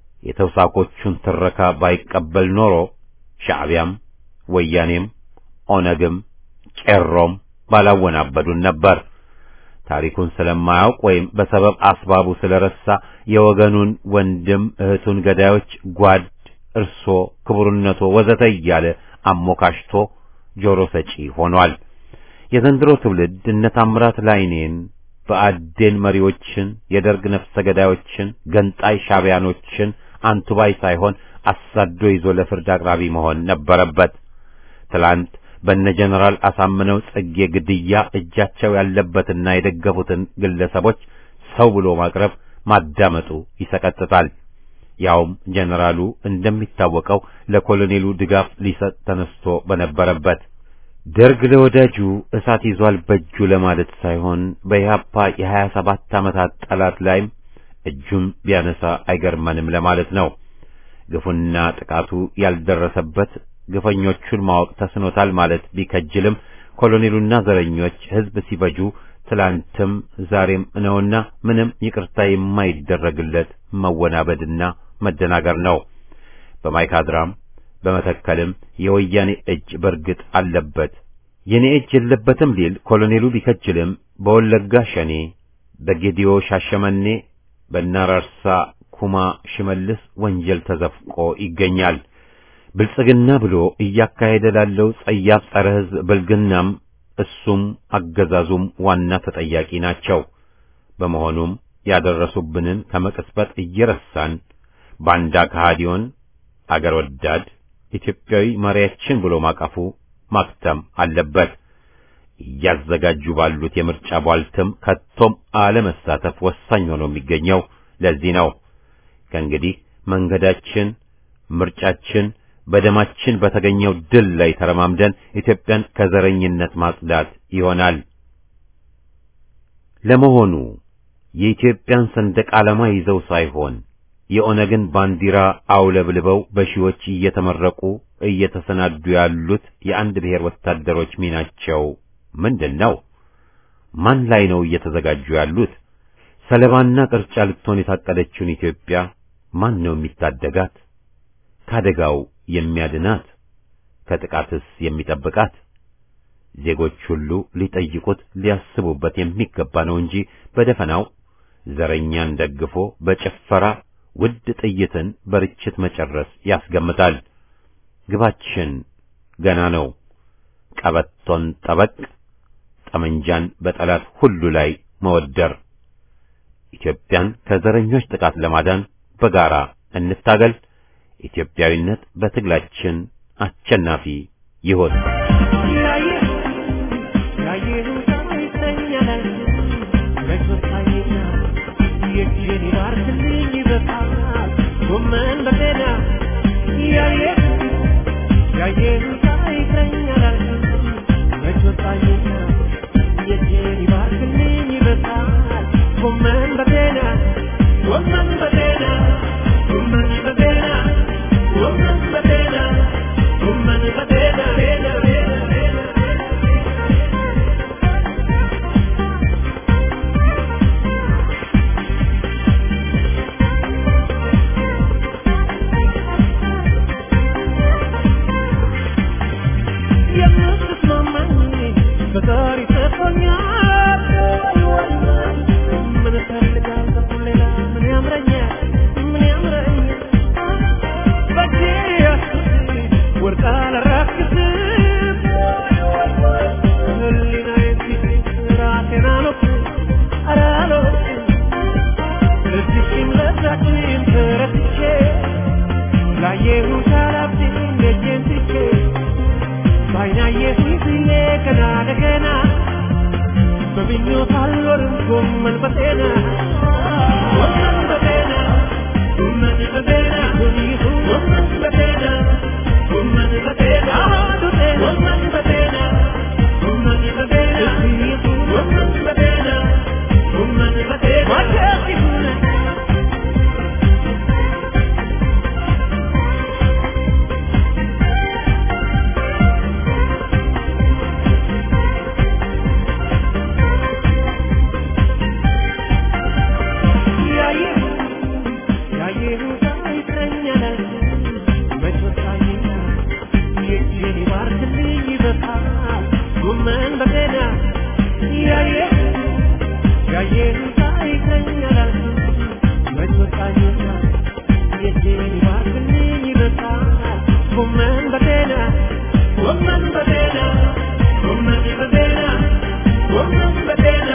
የተውሳኮቹን ትረካ ባይቀበል ኖሮ ሻዕቢያም ወያኔም ኦነግም ቄሮም ባላወናበዱን ነበር። ታሪኩን ስለማያውቅ ወይም በሰበብ አስባቡ ስለረሳ የወገኑን ወንድም እህቱን ገዳዮች ጓድ፣ እርሶ፣ ክቡርነቶ ወዘተ እያለ አሞካሽቶ ጆሮ ሰጪ ሆኗል። የዘንድሮ ትውልድ እነ ታምራት ላይኔን በአዴን መሪዎችን፣ የደርግ ነፍሰ ገዳዮችን፣ ገንጣይ ሻዕቢያኖችን አንቱባይ ሳይሆን አሳዶ ይዞ ለፍርድ አቅራቢ መሆን ነበረበት። ትላንት በነ ጀነራል አሳምነው ጽጌ ግድያ እጃቸው ያለበትና የደገፉትን ግለሰቦች ሰው ብሎ ማቅረብ ማዳመጡ ይሰቀጥጣል። ያውም ጀነራሉ እንደሚታወቀው ለኮሎኔሉ ድጋፍ ሊሰጥ ተነስቶ በነበረበት ደርግ ለወዳጁ እሳት ይዟል በእጁ ለማለት ሳይሆን በኢህአፓ የሀያ ሰባት ዓመታት ጠላት ላይም እጁን ቢያነሳ አይገርመንም ለማለት ነው። ግፉና ጥቃቱ ያልደረሰበት ግፈኞቹን ማወቅ ተስኖታል ማለት ቢከጅልም ኮሎኔሉና ዘረኞች ሕዝብ ሲፈጁ ትላንትም ዛሬም ነውና ምንም ይቅርታ የማይደረግለት መወናበድና መደናገር ነው። በማይካድራም በመተከልም የወያኔ እጅ በርግጥ አለበት። የኔ እጅ የለበትም ሊል ኮሎኔሉ ቢከጅልም በወለጋ ሸኔ፣ በጌዲዮ ሻሸመኔ፣ በናራርሳ ኩማ ሽመልስ ወንጀል ተዘፍቆ ይገኛል። ብልጽግና ብሎ እያካሄደ ላለው ጸያፍ ጸረ ሕዝብ ብልግናም እሱም አገዛዙም ዋና ተጠያቂ ናቸው። በመሆኑም ያደረሱብንን ከመቅጽበት እየረሳን ባንዳ ከሃዲዮን አገር ወዳድ ኢትዮጵያዊ መሪያችን ብሎ ማቀፉ ማክተም አለበት። እያዘጋጁ ባሉት የምርጫ ቧልትም ከቶም አለመሳተፍ ወሳኝ ሆኖ የሚገኘው ለዚህ ነው። ከእንግዲህ መንገዳችን፣ ምርጫችን በደማችን በተገኘው ድል ላይ ተረማምደን ኢትዮጵያን ከዘረኝነት ማጽዳት ይሆናል። ለመሆኑ የኢትዮጵያን ሰንደቅ ዓላማ ይዘው ሳይሆን የኦነግን ባንዲራ አውለብልበው በሺዎች እየተመረቁ እየተሰናዱ ያሉት የአንድ ብሔር ወታደሮች ሚናቸው ምንድን ነው? ማን ላይ ነው እየተዘጋጁ ያሉት? ሰለባና ቅርጫ ልትሆን የታቀደችውን ኢትዮጵያ ማን ነው የሚታደጋት? ከአደጋው የሚያድናት? ከጥቃትስ የሚጠብቃት? ዜጎች ሁሉ ሊጠይቁት ሊያስቡበት የሚገባ ነው እንጂ በደፈናው ዘረኛን ደግፎ በጭፈራ ውድ ጥይትን በርችት መጨረስ ያስገምታል። ግባችን ገና ነው። ቀበቶን ጠበቅ፣ ጠመንጃን በጠላት ሁሉ ላይ መወደር። ኢትዮጵያን ከዘረኞች ጥቃት ለማዳን በጋራ እንታገል። ኢትዮጵያዊነት በትግላችን አሸናፊ ይሆን። Woman,